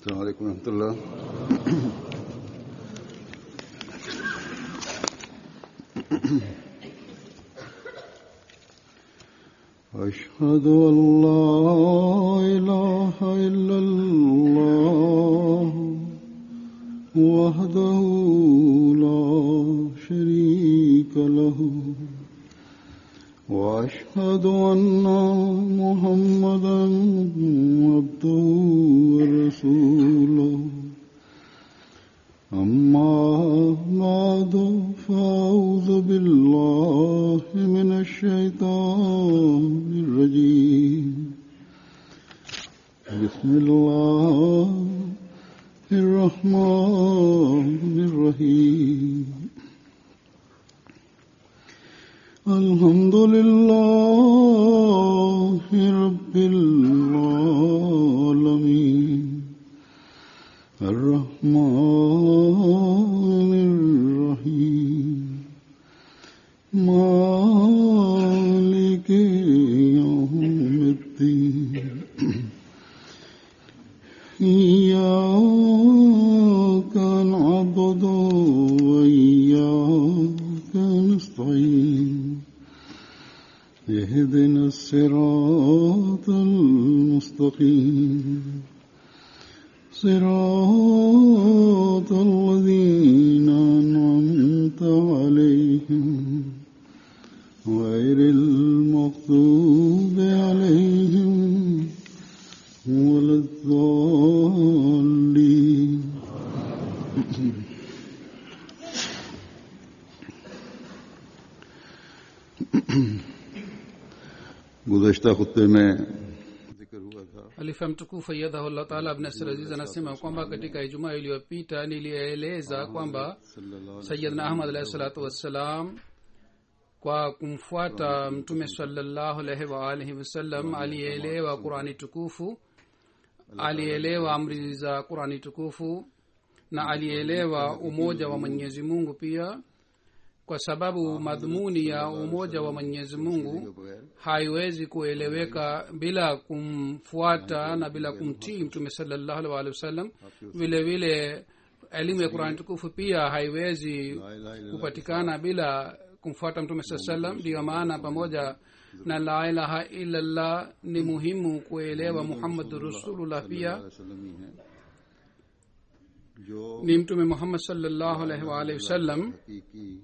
السلام عليكم ورحمة الله أشهد أن لا إله إلا الله وحده لا شريك له وأشهد أن محمدا عبده ورسوله أما بعد فأعوذ بالله من الشيطان الرجيم بسم الله الرحمن الرحيم الحمد لله رب العالمين الرحمن الرحيم مالك يوم الدين إياك نعبد وإياك نستعين اهدنا الصراط المستقيم صراط الذين أنعمت عليهم غير المغضوب عليهم ولا الضالين गुजश्ता खुत्ते में जिक्र हुआ था Halifa mtukufu ayyadhahullah taala Ibn Nasir Aziz anasema kwamba katika Ijumaa iliyopita nilieleza kwamba Sayyidina Ahmad alahi salatu wassalam kwa kumfuata Mtume sallallahu alaihi wa alihi wasallam alielewa Qurani tukufu, alielewa amri za Qurani tukufu na alielewa umoja wa Mwenyezi Mungu pia, kwa sababu madhumuni ya umoja wa Mwenyezi Mungu haiwezi kueleweka bila kumfuata na bila kumtii mtume salallahu alaihi waalihi wasallam vile vile elimu ya qurani tukufu pia haiwezi kupatikana bila kumfuata mtume saa salam ndiyo maana pamoja na la ilaha illallah ni muhimu kuelewa muhammadu rasulullah pia वसल्लम ही हैं जो ni mtume muhammad salallahu alaihi waalihi wasallam हकीकी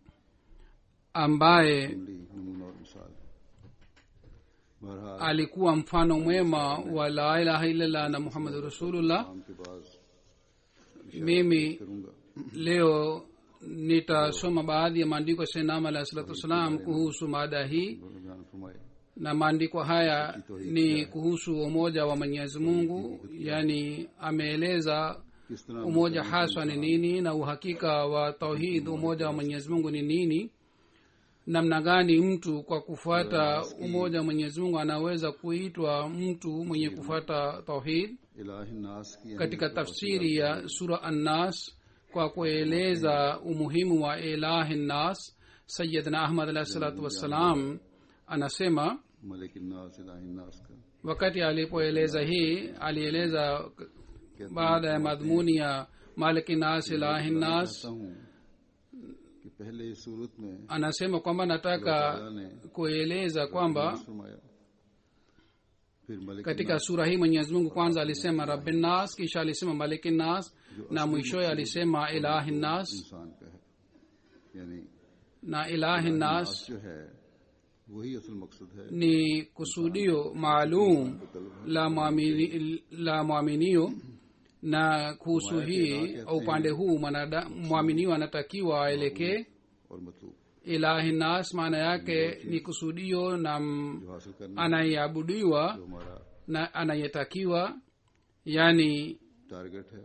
ambaye अमली नमूना और मिसाल है बहरहाल alikuwa mfano mwema wa la ilaha illallah na muhammadu rasulullah नाम के बाद mimi करूंगा leo nitasoma baadhi ya maandiko ya sainam alahi salatu wassalam kuhusu mada hii उन्होंने बयान फरमाए na maandiko haya ni kuhusu umoja wa mwenyezi mungu yaani ameeleza किस तरह umoja haswa ni nini na uhakika wa tauhid umoja wa mwenyezi mungu ni nini namna gani mtu kwa kufuata umoja wa mwenyezi mungu anaweza kuitwa mtu mwenye kufuata tauhid इलाही नास की katika tafsiri ya sura annas kwa kueleza umuhimu wa ilahi nnas sayidna ahmad alahi salatu wassalam anasema Malik नास इलाही नास का wakati alipoeleza hii alieleza baada ya madhumuni ya maliki nas ilahi nas चाहता हूँ कि पहले इस सूरत में anasema kwamba nataka अल्लाह ने kueleza kwamba फरमाया फिर Malik katika sura hii mwenyezi mungu kwanza alisema rabbinas kisha alisema maliki nas na mwishoye alisema ilahi nas इंसान का है यानी na ilahi nas नास जो है वही असल मकसद है ni kusudio maalum la mwamini- la mwaminio na kuhusu hii upande huu mwanada- mwaminio anatakiwa aelekee और मतलब ilahi nas maana yake ni kusudio na m- जो हासिल करना anayeabudiwa जो हमारा na anayetakiwa yani टारगेट है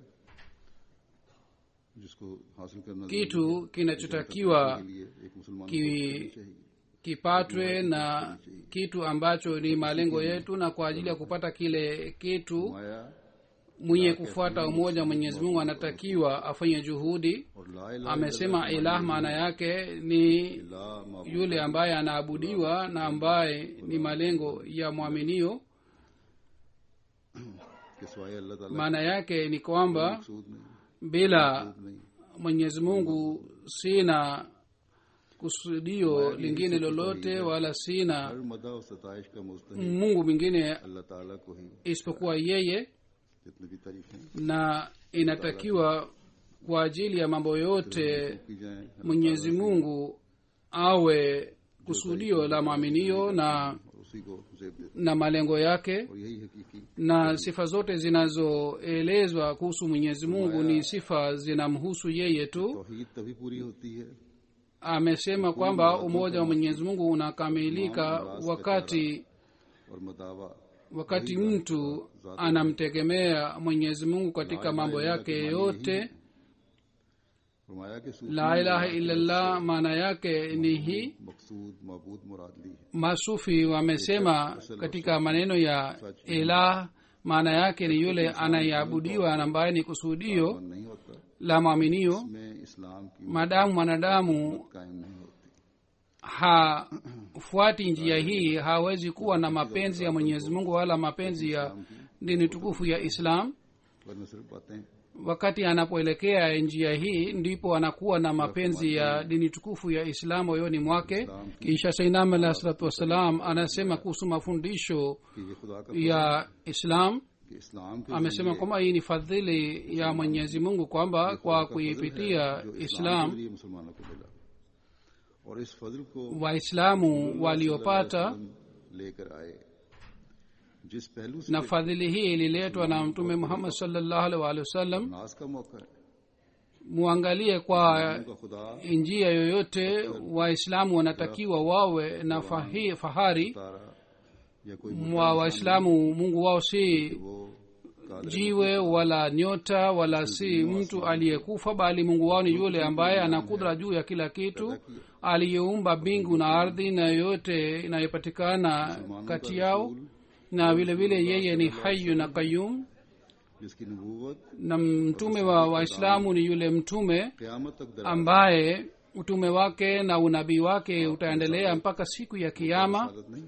जिसको हासिल करना kitu kinachotakiwa के लिए एक मुसलमान को ki, करनी चाहिए kipatwe na kitu ambacho ni malengo yetu na kwa ajili ya kupata kile kitu माया mwenye kufuata umoja wa mwenyezi mungu anatakiwa afanye juhudi और ला इलाहा amesema ilah maana yake ni इल्लल्लाह माबूद yule ambaye anaabudiwa na ambaye ni malengo ya mwaminio के सिवाय अल्लाह ताला maana yake ni kwamba मकसूद नहीं bila नहीं mwenyezi mungu sina kusudio lingine lolote wala sina हर मदा और सताइश का मुस्तक mungu mwingine अल्लाह ताला को ही isipokuwa yeye जितनी भी तारीफें na inatakiwa kwa ajili ya mambo yote की जाए mwenyezi mungu awe kusudio la maaminio na और उसी को जेब देते na malengo yake और यही हकीकी na sifa zote zinazoelezwa kuhusu mwenyezi mungu ni sifa zinamhusu yeye tu तौहीद तभी पूरी होती है amesema kwamba umoja wa mwenyezi mungu unakamilika wakati और मदावा wakati mtu anamtegemea mwenyezi mungu katika mambo yake yote फरमाया कि सूफी la ilaha illallah maana yake ni hii मकसूद मबूद मुराद ली है masufi wamesema katika maneno ya ilah maana yake ni yule anayeabudiwa na ambaye ni kusudio और नहीं होता la mwaminio में इस्लाम की maadamu mwanadamu कायम नहीं होती hafuati njia hii hawezi kuwa na mapenzi ya mwenyezi mungu wala mapenzi ya dini tukufu ya islam वरना सिर्फ बातें wakati anapoelekea njia hii ndipo anakuwa na mapenzi ya dini tukufu ya islam moyoni mwake kisha sainam alah salatu wassalam anasema kuhusu mafundisho कि ये खुदा का ya islam कि इस्लाम के amesema kwamba hii ni fadhili ya mwenyezi mungu kwamba kwa kuipitia जो इस्लाम islam के जरिए मुसलमानों को मिला और इस फजल को waislamu waliopata लेकर आए जिस पहलू से na fadhili hii ililetwa na mtume muhammad salllahu alih waalihi wasallam नाज का मौका है muangalie kwa उनका खुदा njia yoyote waislamu wanatakiwa wawe na fahi, fahari तारा या कोई mwa waislamu mungu wao si वो Kader jiwe wala nyota wala si mtu aliyekufa bali mungu wao ni yule ambaye ana kudra juu ya kila kitu aliyeumba mbingu na ardhi na yote inayopatikana kati yao na vile vile yeye ni hayu na qayum जिसकी नबूवत na mtume wa waislamu ni yule mtume क़यामत तक दर ambaye utume wake na unabii wake utaendelea mpaka siku ya kiama आदत नहीं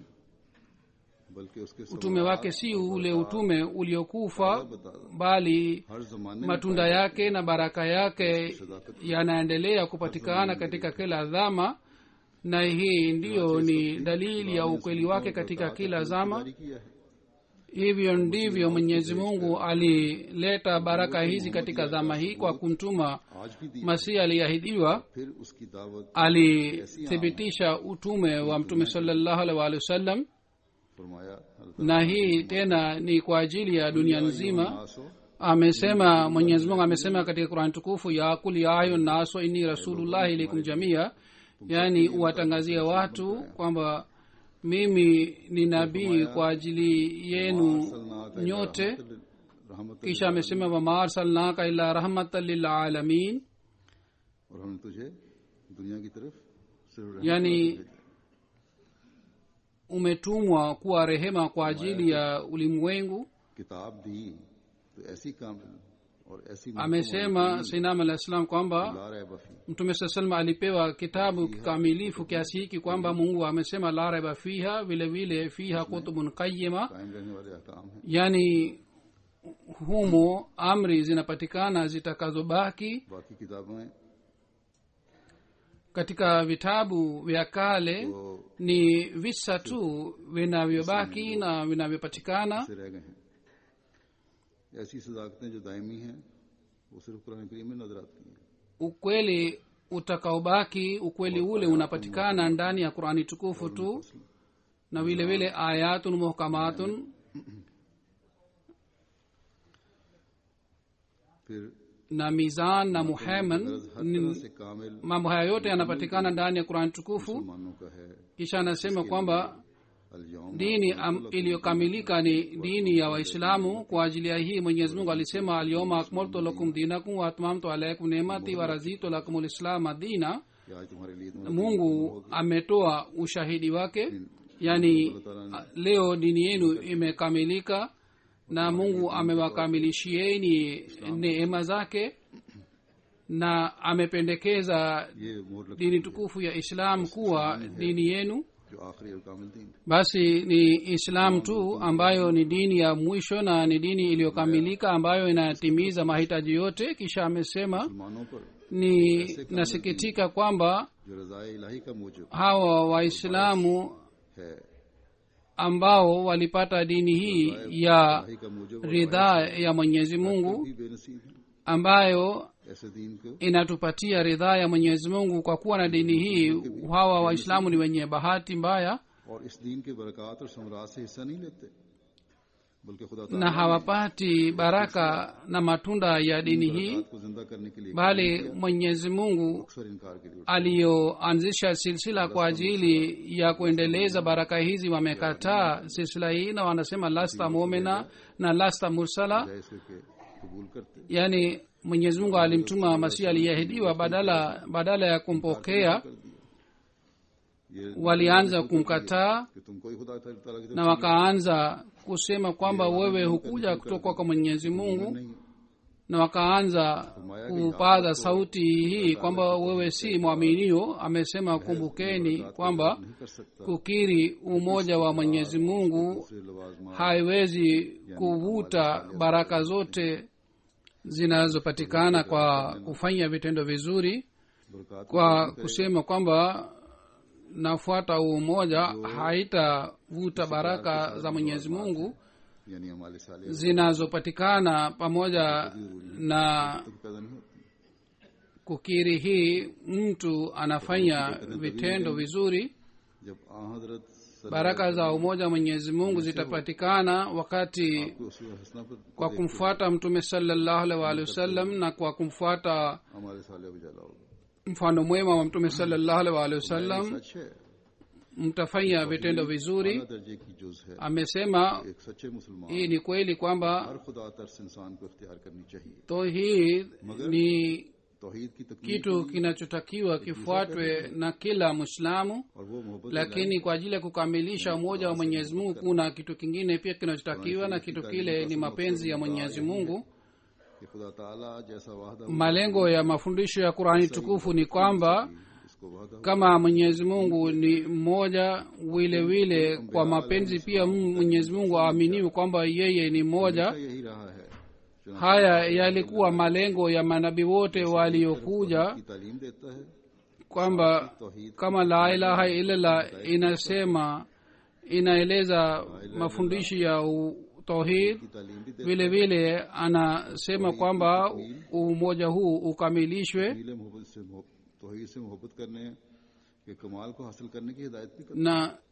बल्कि उसके utume wake si ule utume uliokufa बता दो bali हर जमाने में matunda yake na baraka yake yanaendelea kupatikana katika kila dhama na hii ndiyo ni dalili ya ukweli wake katika kila zama जारी किया है hivyo ndivyo mwenyezi mungu alileta baraka hizi katika dhama hii kwa kumtuma आज भी दी masihi aliyeahidiwa फिर उसकी दावत alithibitisha utume wa mtume salallahu alaihi waalihi wasallam फरमाया na hii tena ni kwa ajili ya dunia nzima नासो amesema mwenyezi mungu amesema katika qurani tukufu ya kul ya ayu naso inni rasulullahi ilaikum jamia yaani uwatangazie watu kwamba mimi ni nabii kwa ajili yenu nyote रहमत kisha amesema wama arsalnaka illa rahmatan lilalamin और हमने तुझे दुनिया की तरफ सिर्फ रहमत yaani umetumwa kuwa rehema kwa ajili ya ulimwengu किताब दी तो ऐसी कामिल और ऐसी amesema sainam alah salam kwamba ला रहे बफी mtume saa salam alipewa kitabu kikamilifu kiasi hiki kwamba mungu amesema la raiba fiha vile vile fiha kutubun qayima कायम रहने वाले अहकाम हैं yani humo amri zinapatikana zitakazobaki बाकी किताबें katika vitabu vya kale तो ni visa tu vinavyobaki na vinavyopatikana से रह गए हैं ऐसी सदाकतें जो दायमी हैं वो सिर्फ कुरान करीम में नजर आती हैं ukweli utakaobaki ukweli ule unapatikana ndani ya qurani tukufu tu na vile vile ayatun muhkamatun फिर na mizan na muheman गरज हर तरह से कामिल mambo haya yote yanapatikana ndani ya qurani tukufu मुसलमानों का है kisha anasema kwamba अलयौम dini am- iliyokamilika ni dini ya waislamu kwa ajili ya hii mwenyezi mungu alisema alyoma akmaltu lakum dinakum waatmamtu alaikum nemati warazitu lakum lislama dina कि आज तुम्हारे लिए इतना mungu ametoa ushahidi wake yani a- leo dini yenu imekamilika na mungu amewakamilishieni neema zake na amependekeza ये मोहर लग dini tukufu ya islam kuwa dini yenu जो आखिरी और कामिल दीन है basi ni islam tu ambayo ni dini ya mwisho na ni dini iliyokamilika ambayo inatimiza mahitaji yote kisha amesema मुसलमानों पर ni nasikitika kwamba जो रजाए इलाही का मूजब hawa waislamu है ambao walipata dini hii ya इलाही का मूजब ridhaa ya mwenyezi mungu भी बेनसीब है ambayo ऐसे दीन को inatupatia ridhaa ya mwenyezi mungu kwa kuwa na dini hii hawa waislamu ni wenye bahati mbaya और इस दीन के बरकत और समरात से हिस्सा नहीं लेते बल्कि खुदा na hawapati baraka na matunda ya dini hii बरकत को जिंदा करने के लिए bali mwenyezi mungu अक्सर इनकार के लिए aliyoanzisha silsila kwa ajili ya kuendeleza baraka hizi wamekataa silsila hii na wanasema lasta mumina na lasta mursala जायज करके कबूल करते yaani mwenyezi mungu alimtuma masihi aliyeahidiwa badala badala ya kumpokea कर दिया ये walianza kumkataa कि तुम कोई खुदा ताला की तरफ na wakaanza kusema kwamba wewe hukuja kutoka kwa mwenyezi mungu नहीं na wakaanza kupaza sauti hii kwamba wewe si mwaminio amesema kumbukeni kwamba नहीं कर सकता kukiri umoja wa mwenyezi mungu दूसरे लवाजमा haiwezi kuvuta baraka zote zinazopatikana kwa kufanya vitendo vizuri बरकत kwa kusema kwamba nafuata umoja haitavuta baraka za mwenyezi mungu यानी हमारे साले zinazopatikana pamoja na पैदा नहीं होती kukiri hii mtu anafanya vitendo vizuri जब आ हजरत baraka za umoja wa mwenyezi mungu zitapatikana wakati उसूल हसना पर kwa kumfuata mtume salallahu alaihi waalihi wasallam na kwa kumfuata हमारे साले उजाला होगा mfano mwema wa mtume salallahu alaihi waalihi wasallam सच है mtafanya vitendo vizuri अला दर्जे की जुज है amesema एक सच्चे मुसलमान hii ni kweli kwamba हर खुदा तर्स इंसान को इख्तियार करनी चाहिए tauhid ni तोहीद की तकमील kitu kinachotakiwa kifuatwe na kila mwislamu और वो मोहब्बत lakini kwa ajili ya kukamilisha umoja wa mwenyezi mungu kuna kitu kingine pia kinachotakiwa na kitu kile ni mapenzi ya mwenyezi mungu कि खुदा ताला जैसा वादा malengo ya mafundisho ya qurani tukufu ni kwamba उसको वादा kama mwenyezi mungu ni mmoja vile vile kwa mapenzi pia mwenyezi mungu aaminiwe kwamba yeye ni mmoja यही रहा है चुनांचे haya yalikuwa malengo ya manabii wote waliokuja की तालीम देता है kwamba तोहीद kama la ilaha illallah inasema inaeleza mafundisho ya u- tauhid की तालीम भी देता vile vile anasema kwamba umoja huu ukamilishwe है नीले मोहब्बत से मोहब्बत- तोहीद से मोहब्बत करने के कमाल को हासिल करने की हिदायत भी करता na है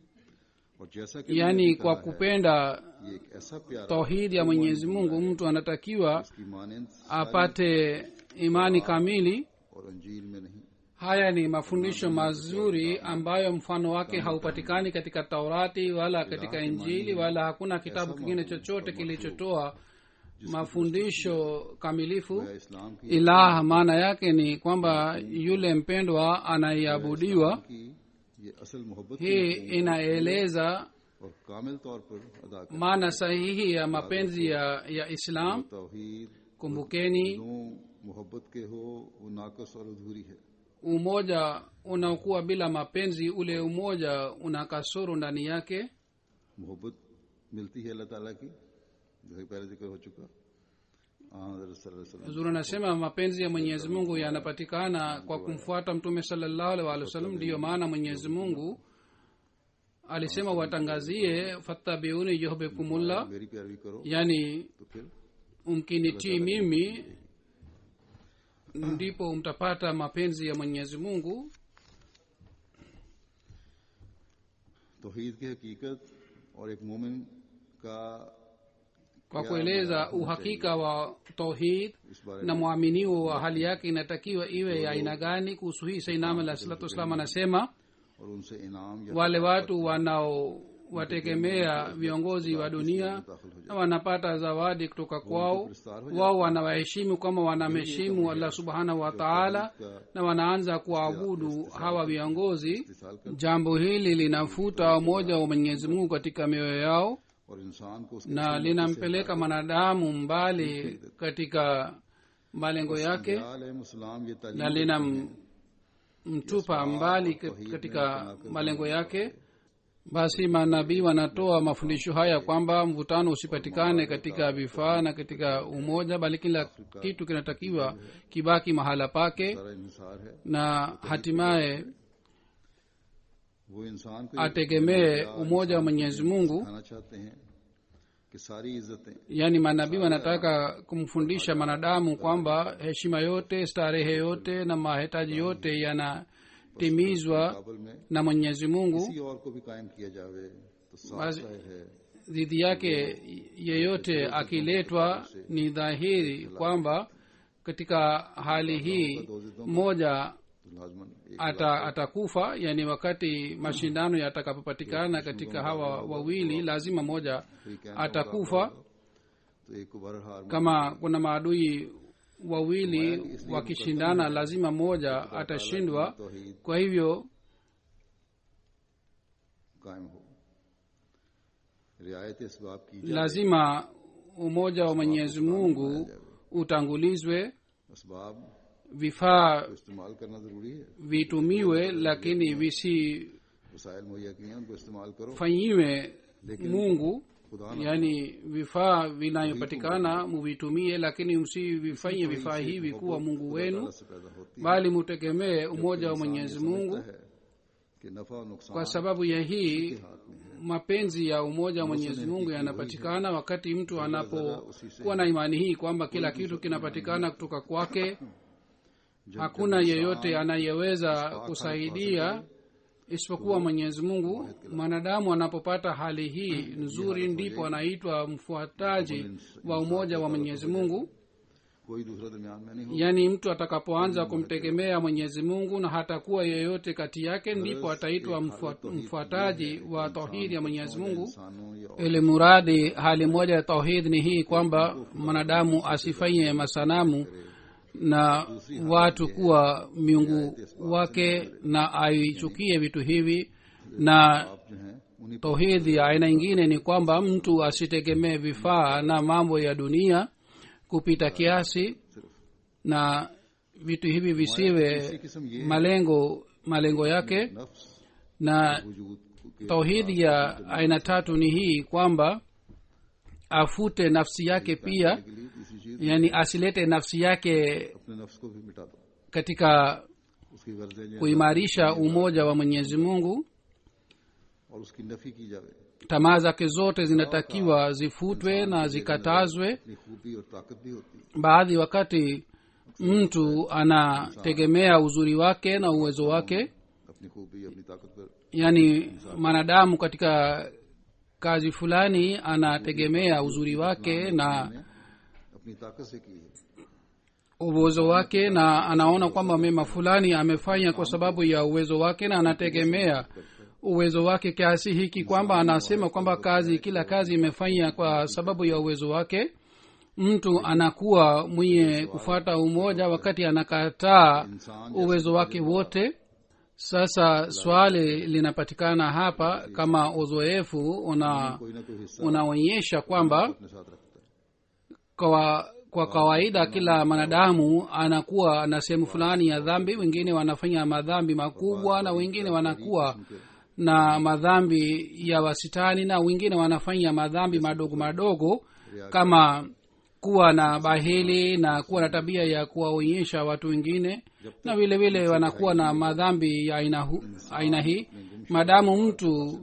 और जैसा कि yani मैंने kwa कहा है, kupenda ये एक ऐसा प्यारा tauhidi ya mwenyezi mungu mtu anatakiwa इसकी मानंद apate imani kamili और अंजील में नहीं haya ni mafundisho mazuri ambayo mfano wake haupatikani katika taurati wala katika injili wala hakuna kitabu kingine chochote kilichotoa mafundisho kamilifu या इस्लाम की ilah maana yake ni kwamba yule mpendwa anayeabudiwa की ये असल मोहब्बत hii inaeleza और कामिल तौर पर अदा कर maana sahihi ya mapenzi ya, ya islam तोहीद kumbukeni दोनों मोहब्बत के हो वो नाकस और अधूरी है umoja unaokuwa bila mapenzi ule umoja una kasoro ndani yake मोहब्बत मिलती है अल्लाह ताला की जैसे पहले जिक्र हो चुका हाँ हज़रत सल्लल्लाहु अलैहि वसल्लम zuri anasema mapenzi ya mwenyezi mungu yanapatikana kwa kumfuata mtume salallahu alaihi waalihi wasallam ndiyo maana mwenyezi mungu alisema watangazie fattabiuni yuhbikumullah मेरी प्यारी करो yani तो फिर mkinitii mimi ndipo mtapata mapenzi ya mwenyezi mungu तोहीद की हकीकत और एक मोमिन का kwa kueleza uhakika wa tauhid इस बारे na mwaminio wa hali yake inatakiwa iwe ya aina gani kuhusu hii sainam alah salatu wassalam anasema और उनसे इनाम या wale watu wanaowategemea viongozi wa dunia दाखिल हो na wanapata zawadi kutoka kwao wao wanawaheshimu kama wanamheshimu allah subhanahu wa taala na wanaanza kuabudu hawa viongozi इस्तेसाल कर jambo hili linafuta umoja wa mwenyezi mungu katika mioyo yao और इंसान को उसके na linampeleka mwanadamu mbali katika malengo yake ख्याल है मुसलाम ये na तालीम linamfanya kumtupa mbali kat- katika malengo yake basi manabii wanatoa mafundisho haya kwamba mvutano usipatikane katika vifaa na katika umoja bali kila kitu kinatakiwa kibaki mahala pake सारा इंसार है na hatimaye वो इंसान को ये ategemee umoja wa mwenyezi mungu सिखाना चाहते हैं कि सारी इज्जतें yaani manabii wanataka kumfundisha mwanadamu kwamba heshima yote starehe yote na mahitaji yote yanatimizwa काबल में na mwenyezi mungu किसी और को भी कायम किया जावे तो साफ बस- जाहिर है dhidi yake yeyote akiletwa ni dhahiri kwamba katika hali hii mmoja तो लाजमन एक ata, atakufa yani wakati mashindano yatakapopatikana katika hawa wawili lazima moja कोई कहना atakufa तो एक को बहरहाल kama kuna maadui wawili wakishindana lazima mmoja atashindwa तौहीद kwa hivyo कायम हो रियायत इसबाब की जाए lazima umoja wa mwenyezi mungu utangulizwe इसबाब vifaa को इस्तेमाल करना जरूरी है vitumiwe lakini visifanyiwe वसाइल मुहैया किए हैं उनको इस्तेमाल करो mungu खुदा ना yaani vifaa vinavyopatikana muvitumie lakini msivifanye vifaa hivi kuwa mungu wenu ताला से पैदा होती bali mutegemee umoja wa mwenyezi mungu है कि नफा और नुकसान kwa sababu ya hii हाथ में है mapenzi ya umoja wa mwenyezi mungu yanapatikana wakati mtu anapokuwa na imani hii kwamba kila kitu kinapatikana kutoka kwake hakuna yeyote anayeweza kusaidia isipokuwa mwenyezi mungu mwanadamu anapopata hali hii nzuri ndipo anaitwa mfuataji wa umoja wa mwenyezi mungu कोई दूसरा दरमियान में नहीं हो yaani mtu atakapoanza kumtegemea mwenyezi mungu na hatakuwa yeyote kati yake ndipo ataitwa mfuat- mfuataji wa tauhidi ya mwenyezi mungu इंसानों या ili muradi hali moja ya tauhid ni hii kwamba mwanadamu asifanye masanamu na watu kuwa miungu wake na aichukie vitu hivi na आप जो हैं उन्हीं tauhidi ya aina ingine ni kwamba mtu asitegemee vifaa na mambo ya dunia kupita kiasi na vitu hivi visiwe किस्म ये malengo malengo yake नफ्स na वजूद के tauhidi ya aina tatu ni hii kwamba afute nafsi yake pia के लिए तीसरी चीज yani asilete nafsi yake अपने नफ्स को भी मिटा दो katika उसकी गर्जें जो kuimarisha umoja wa mwenyezi mungu और उसकी नफी की जावे tamaa zake zote zinatakiwa zifutwe na zikatazwe अपनी खूबी और ताकत भी होती है baadhi wakati mtu anategemea uzuri wake na uwezo wake अपनी खूबी अपनी ताकत पर yaani mwanadamu katika kazi fulani anategemea uzuri wake na अपनी ताकत से की है uwezo wake na anaona kwamba mema fulani amefanya kwa sababu ya uwezo wake na anategemea uwezo wake kiasi hiki kwamba anasema kwamba kazi kila kazi imefanya kwa sababu ya uwezo wake mtu anakuwa mwenye kufuata umoja wakati anakataa uwezo wake wote sasa swali linapatikana hapa kama uzoefu una कोई ना कोई हिस्सा unaonyesha kwamba अपने साथ रखता है kwa kwa kawaida kila mwanadamu anakuwa na sehemu fulani ya dhambi wengine wanafanya madhambi makubwa na wengine wanakuwa na madhambi ya wasitani na wengine wanafanya madhambi madogo madogo kama kuwa na bahili na kuwa na tabia ya kuwaonyesha watu wengine na vile vile wanakuwa na madhambi ya aina, hu, aina hii maadamu mtu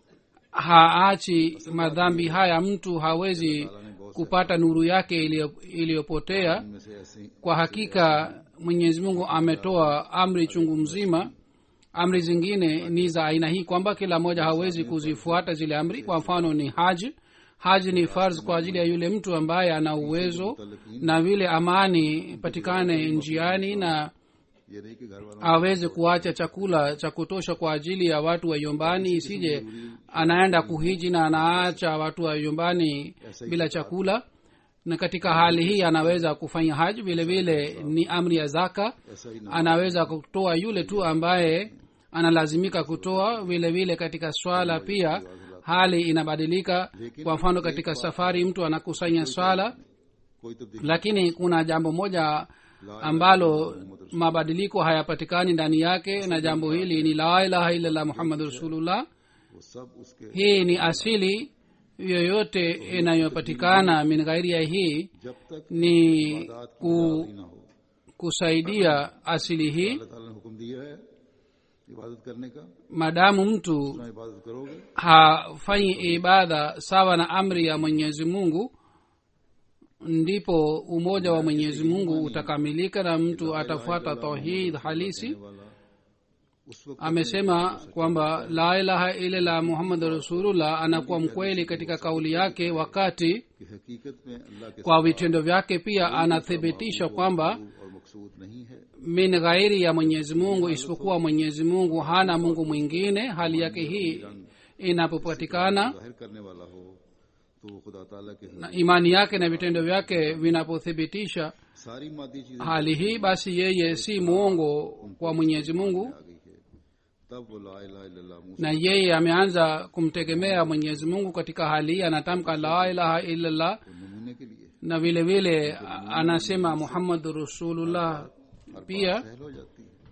haachi madhambi haya mtu hawezi kupata nuru yake iliyo- iliyopotea इनमें से ऐसी kwa hakika mwenyezi mungu ametoa amri chungu mzima amri zingine ni za aina hii kwamba kila mmoja hawezi kuzifuata zile amri kwa mfano ni haji haji ni farz kwa ajili ya yule mtu ambaye ana uwezo na vile amani patikane njiani na ये नहीं कि घर वालों aweze kuacha chakula cha kutosha kwa ajili ya watu wa nyumbani isije anaenda kuhiji na anaacha watu wa nyumbani bila chakula na katika hali hii anaweza kufanya haji vile vile ni amri ya zaka ऐसा ही ना anaweza kutoa yule tu ambaye analazimika kutoa vile vile katika swala pia hali inabadilika kwa mfano katika safari mtu anakusanya swala कोई तब्दीली lakini kuna jambo moja ambalo mabadiliko hayapatikani ndani yake na jambo hili ni la ilaha illallah muhammadu rasulullah वो सब उसके hii ni asili yoyote inayopatikana min ghairi ya hii जब तक ni इबादत की ku, आजादी ना हो kusaidia asili hii अल्लाह ताला ने हुक्म दिया है इबादत करने का maadamu mtu ना इबादत करोगे hafanyi ibada sawa na amri ya mwenyezi mungu ndipo umoja wa mwenyezi mungu utakamilika na mtu atafuata tauhid halisi वाला उस वक्त amesema kwamba la ilaha illallah muhammadu rasulullah anakuwa mkweli katika kauli yake wakati की हकीकत में अल्लाह के kwa vitendo vyake pia anathibitisha kwamba और मकसूद नहीं है min ghairi ya mwenyezi mungu isipokuwa mwenyezi mungu hana mungu mwingine hali yake hii inapopatikana जाहिर करने वाला हो तो वो खुदा ताला के na imani yake na vitendo vyake vinapothibitisha सारी मादी चीजें hali hii basi yeye si mwongo kwa mwenyezi mungu आ गई है तब वो ला इलाहा इल्लल्लाह मुंह से na yeye ameanza kumtegemea mwenyezi mungu katika hali hii anatamka la ilaha illallah नमूने के लिए na vile vile a- anasema muhammadu rasulullah pia सहल हो जाती है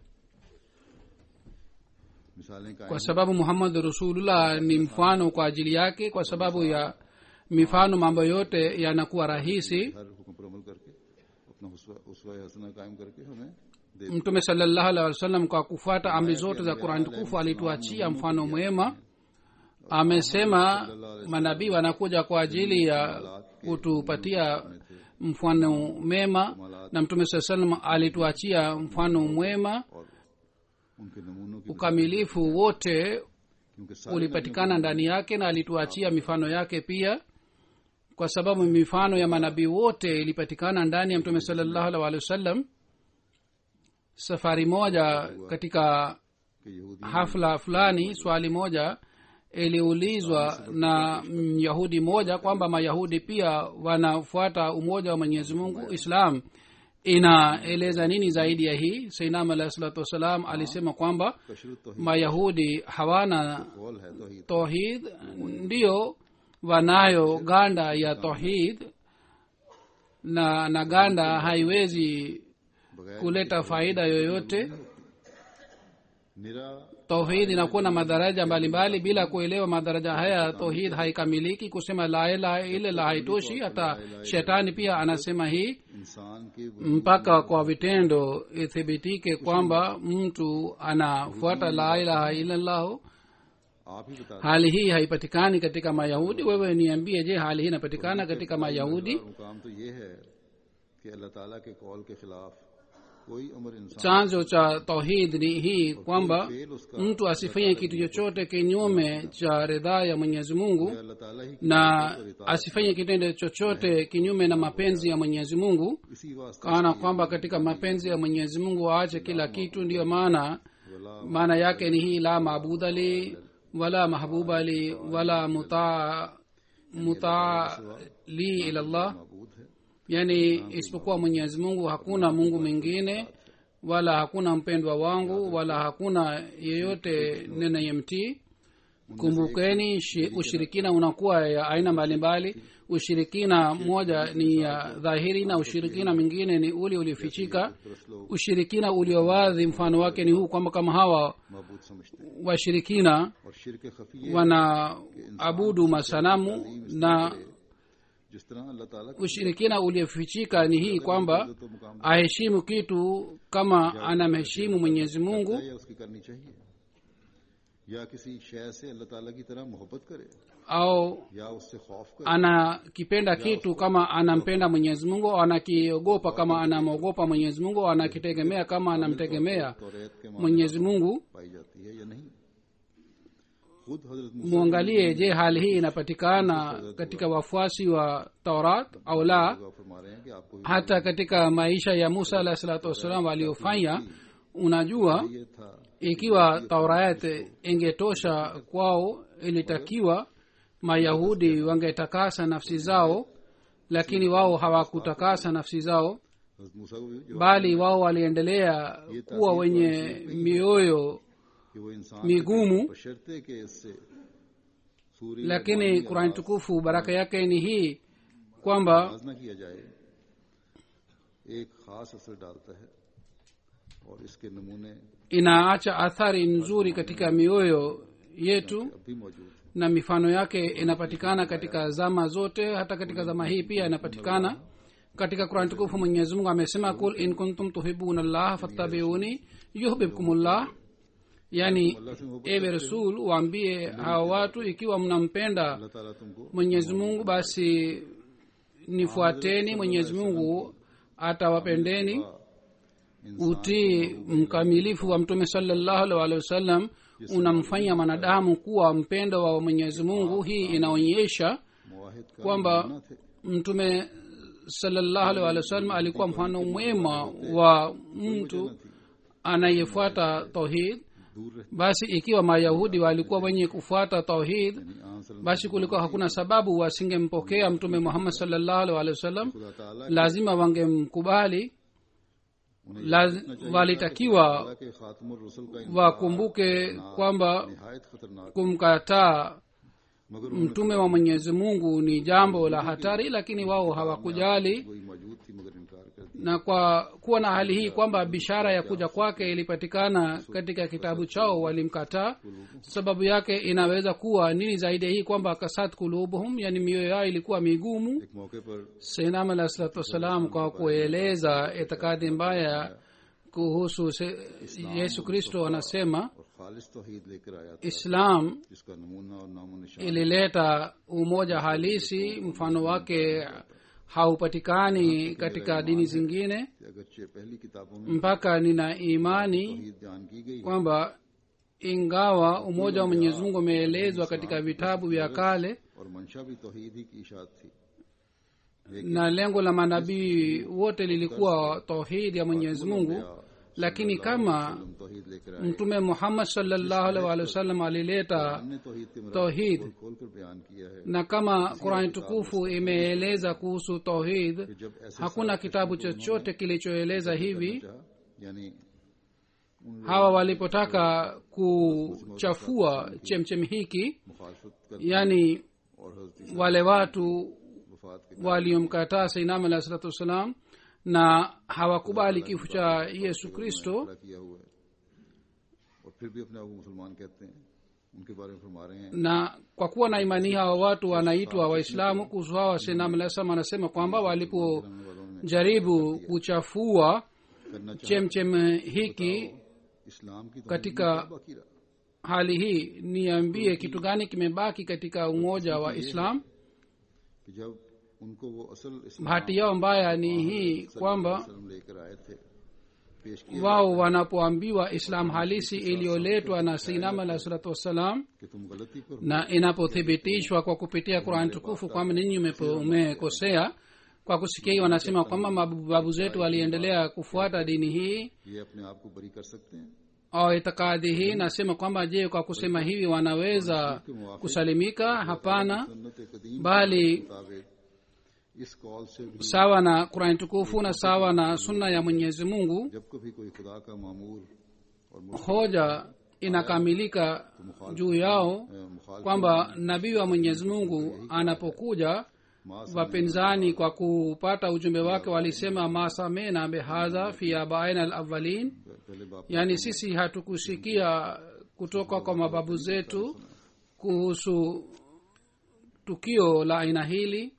मिसालें कायम kwa sababu muhammadu rasulullah ni mfano kwa ajili yake kwa sababu ya mifano mambo yote yanakuwa rahisi हर हुक्म पर अमल करके अपना उसवा- उसवा हसना कायम करके हमें दे mtume salllahu alih wasallam kwa kufuata amri zote za qurani tukufu alituachia mfano mwema amesema manabii wanakuja kwa ajili ya kutupatia mfano mema na mtume saa salam alituachia mfano mwema और उनके नमूनों की ukamilifu wote क्योंकि सारे ulipatikana ndani yake na alituachia mifano yake pia kwa sababu mifano ya manabii wote ilipatikana ndani ya mtume salllahu alih walih wasallam safari moja katika के यहूदी hafla fulani swali moja iliulizwa na myahudi moja kwamba mayahudi pia wanafuata umoja wa mwenyezi mungu islam inaeleza nini zaidi ya hii sainam alahi salatu wassalam alisema kwamba कशरत तो mayahudi hawana Kaul है तो ही tohid ndiyo wanayo ganda ya tohid na na ganda haiwezi बगैर kuleta faida yoyote निरा tauhid inakuwa na madaraja mbalimbali bila kuelewa madaraja haya tauhid haikamiliki kusema la ilaha illallah haitoshi hata shetani pia anasema hii इंसान के mpaka kwa vitendo ithibitike kwamba mtu anafuata la ilaha illallahu आप ही बता hali hii haipatikani katika mayahudi wewe niambie je hali hii inapatikana katika mayahudi और मुकाम तो ये है कि अल्लाह ताला के कौल के खिलाफ कोई अमर इंसान chanzo cha tauhid ni hii kwamba फेल उसका mtu asifanye kitu chochote kinyume cha ridhaa ya mwenyezi mungu Allah Taala ही की na asifanye kitendo chochote kinyume na mapenzi ya mwenyezi mungu इसी वास्ते kana kwamba katika mapenzi ya mwenyezi mungu aache kila kitu ndiyo maana वला maana yake ni hii la maabuda li wala mahbuba li wala mutaa mutaa li ilallah मबूद है yani isipokuwa mwenyezi mungu hakuna mungu mwingine wala hakuna mpendwa wangu wala hakuna yeyote ninayemtii kumbukeni shi- ushirikina unakuwa ya aina mbalimbali ushirikina moja ni ya dhahiri na ushirikina mwingine ni ule uliofichika तरस लोग ushirikina uliowadhi mfano wake ni huu kwamba kama hawa मबूद समझते हैं washirikina और शिरक खफी wanaabudu masanamu na जिस तरह अल्लाह ताला की ushirikina uliofichika ni hii kwamba तो मुकाम aheshimu kitu kama anamheshimu mwenyezi mungu है या उसकी करनी चाहिए या किसी शय से अल्लाह ताला की तरह मोहब्बत करे au या उससे खौफ करे anakipenda kitu kama anampenda mwenyezi mungu au anakiogopa kama anamwogopa mwenyezi mungu au anakitegemea kama anamtegemea तो रेत के मां mwenyezi mungu पाई जाती है या नहीं खुद हजरत मूसा mwangalie je hali hii inapatikana katika wafuasi wa taurat au la का फरमा रहे हैं कि आपको hata katika maisha ya musa alahi salatu wassalam waliofanya unajua ये था ikiwa taurat ingetosha kwao ilitakiwa mayahudi wangetakasa nafsi zao lakini wao hawakutakasa nafsi zao हजरत मूसा को भी जवाब bali wao waliendelea kuwa wenye mioyo कि वो इंसान migumu बशर्ते कि इससे सूर्य lakini kurani tukufu baraka yake ni hii kwamba आवाज न किया जाए एक खास असर डालता है और इसके नमूने inaacha athari nzuri katika mioyo yetu अब भी मौजूद हैं na mifano yake inapatikana katika zama zote hata katika zama hii pia inapatikana katika kurani tukufu mwenyezi mungu amesema kul in kuntum tuhibuna llah fattabiuni yuhbibkumullah yani अल्लाह से मोहब्बत ewe rasul waambie hawa watu ikiwa mnampenda अल्लाह ताला तुमको mwenyezi mungu basi nifuateni mwenyezi mungu atawapendeni इंसान utii mkamilifu wa mtume salallahu alaihi waalihi wasallam unamfanya mwanadamu kuwa mpendo wa mwenyezi mungu hii inaonyesha मुवाहिद का kwamba नमूना थे mtume salallahu alaihi waalihi wasallam alikuwa mfano mwema wa mtu anayefuata tauhid दूर रहे basi ikiwa mayahudi walikuwa wenye kufuata tauhid यानी आन सल्लल्लाहु basi kulikuwa hakuna sababu wasingempokea mtume muhammad sallallahu alaihi waalihi wasallam खुदा ताला lazima wangemkubali laz, walitakiwa ताला के खातमुर रसूल का इनकार wakumbuke kwamba निहायत खतरनाक kumkataa मगर mtume wa mwenyezi mungu ni jambo la hatari lakini wao hawakujali वही मौजूद थी मगर इनकार कर दिया na kwa kuwa na hali hii kwamba bishara ya kuja kwake ilipatikana katika kitabu chao walimkataa sababu yake inaweza kuwa nini zaidi ya hii kwamba kasat kulubuhum yani mioyo yao ilikuwa migumu एक मौके पर seinam alah salatu wassalam kwa kueleza itikadi mbaya kuhusu se- yesu kristo anasema और खालिस तौहीद लेकर आया था islam जिसका नमूना और नामो निशान ilileta umoja halisi mfano wake haupatikani katika dini zingine कि अगरचे पहली किताबों में mpaka nina imani तौहीद बयान की गई है, kwamba ingawa umoja wa mwenyezi mungu umeelezwa katika vitabu vya kale और मंशा भी तौहीद ही की इशात थी na lengo la manabii wote lilikuwa tauhidi ya mwenyezi mungu lakini kama हम तौहीद लेकर आए mtume muhammad salllahu alaihi wa sallam alileta हमने तौहीद के मराहल tauhid खोल कर बयान किया है na kama qurani tukufu imeeleza kuhusu tauhid कि जब ऐसे hakuna kitabu chochote kilichoeleza hivi चाहा यानी उन hawa walipotaka kuchafua chemchem hiki मुखालफत कर yani और हजरत wale watu वफात के waliomkataa sainam alahi salatu wassalam na hawakubali kifo cha yesu kristo खड़ा किया हुआ है और फिर भी अपने आप को मुसलमान कहते हैं उनके बारे में फरमा रहे हैं na kwa kuwa na imani hii hawa watu wanaitwa waislamu kuhusu hawa sainam alahi salam anasema kwamba walipojaribu वालों ने kuchafua करना चाहा chemchem hiki इस्लाम की तो katika बाकी रहा hali hii niambie kitu gani kimebaki katika umoja wa islam कि जब उनको वो असल इस्लाम bahati yao mbaya ni hii kwamba वसल्लम लेकर आए थे पेश किया wao wanapoambiwa islam halisi iliyoletwa na sainam alahi salatu wassalam कि तुम गलती पर हो na inapothibitishwa kwa kupitia qurani tukufu kwamba ninyi umepo- umekosea kwa kusikia hii wanasema kwamba mababu zetu waliendelea kufuata dini hii ये अपने आप को बरी कर सकते हैं au itikadi hii nasema kwamba je kwa kusema hivi wanaweza kusalimika hapana सुन्नत कदीम bali के मुताबिक इस कॉल से भी sawa na qurani tukufu na sawa na sunna ya mwenyezi mungu जब कभी कोई खुदा का मामूर और मुर्शिद, hoja inakamilika juu yao अ, मुखालिफ kwamba nabii wa mwenyezi mungu anapokuja मास wapinzani kwa kupata ujumbe wake walisema masamena bihadha fi abaina alawalin पहले बाप yaani sisi hatukusikia kutoka kwa mababu zetu kuhusu tukio la aina hili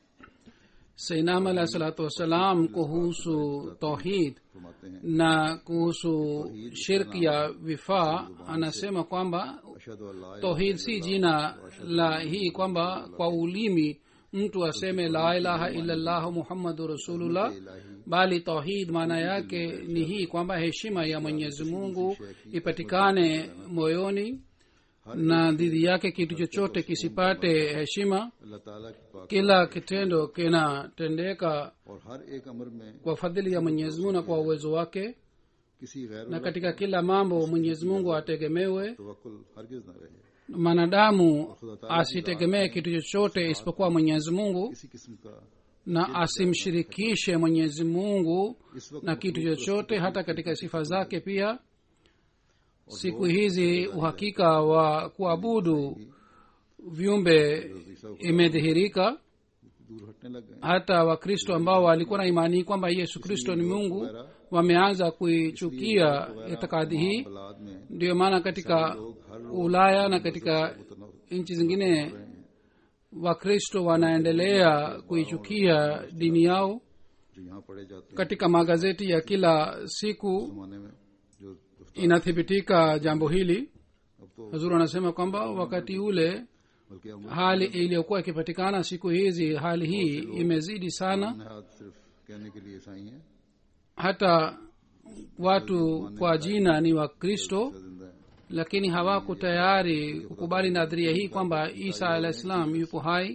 sainam alahi salatu wassalam kuhusu tauhid फरमाते हैं na kuhusu shirki ya vifaa anasema kwamba अशहदु अल्लाह tauhid si jina la hii kwamba kwa ulimi mtu aseme la ilaha illallah muhammadu rasulullah bali tauhid maana yake ni hii kwamba heshima ya mwenyezi mungu ipatikane moyoni na dhidi yake kitu chochote kisipate heshima अल्लाह ताला की पाक kila kitendo kinatendeka और हर एक अमर में kwa fadhili ya mwenyezi mungu na kwa uwezo wake किसी गैर na katika kila mambo mwenyezi mungu ategemewe तवक्कुल हरगिज न रहे mwanadamu asitegemee kitu chochote isipokuwa mwenyezi mungu किसी किस्म का na asimshirikishe mwenyezi mungu इस वक्त na kitu chochote hata katika sifa zake pia siku hizi uhakika wa kuabudu viumbe imedhihirika दूर हटने लग गए hata wakristo ambao walikuwa na imani kwamba yesu kristo ni mungu wameanza kuichukia itikadi hii बलाद में ndiyo maana katika ulaya na katika nchi zingine wakristo wanaendelea kuichukia dini yao जो यहाँ पढ़े जाते हैं katika magazeti ya kila siku जमाने में जो रफ्तार inathibitika jambo hili अब तो hazuru anasema kwamba wakati ule बल्कि हम hali iliyokuwa ikipatikana siku hizi hali hii imezidi sana हाथ सिर्फ कहने के लिए ईसाई हैं hata watu kwa jina ni wakristo जिंदा है lakini hawako tayari kukubali nadharia hii kwamba isa alah salam yupo hai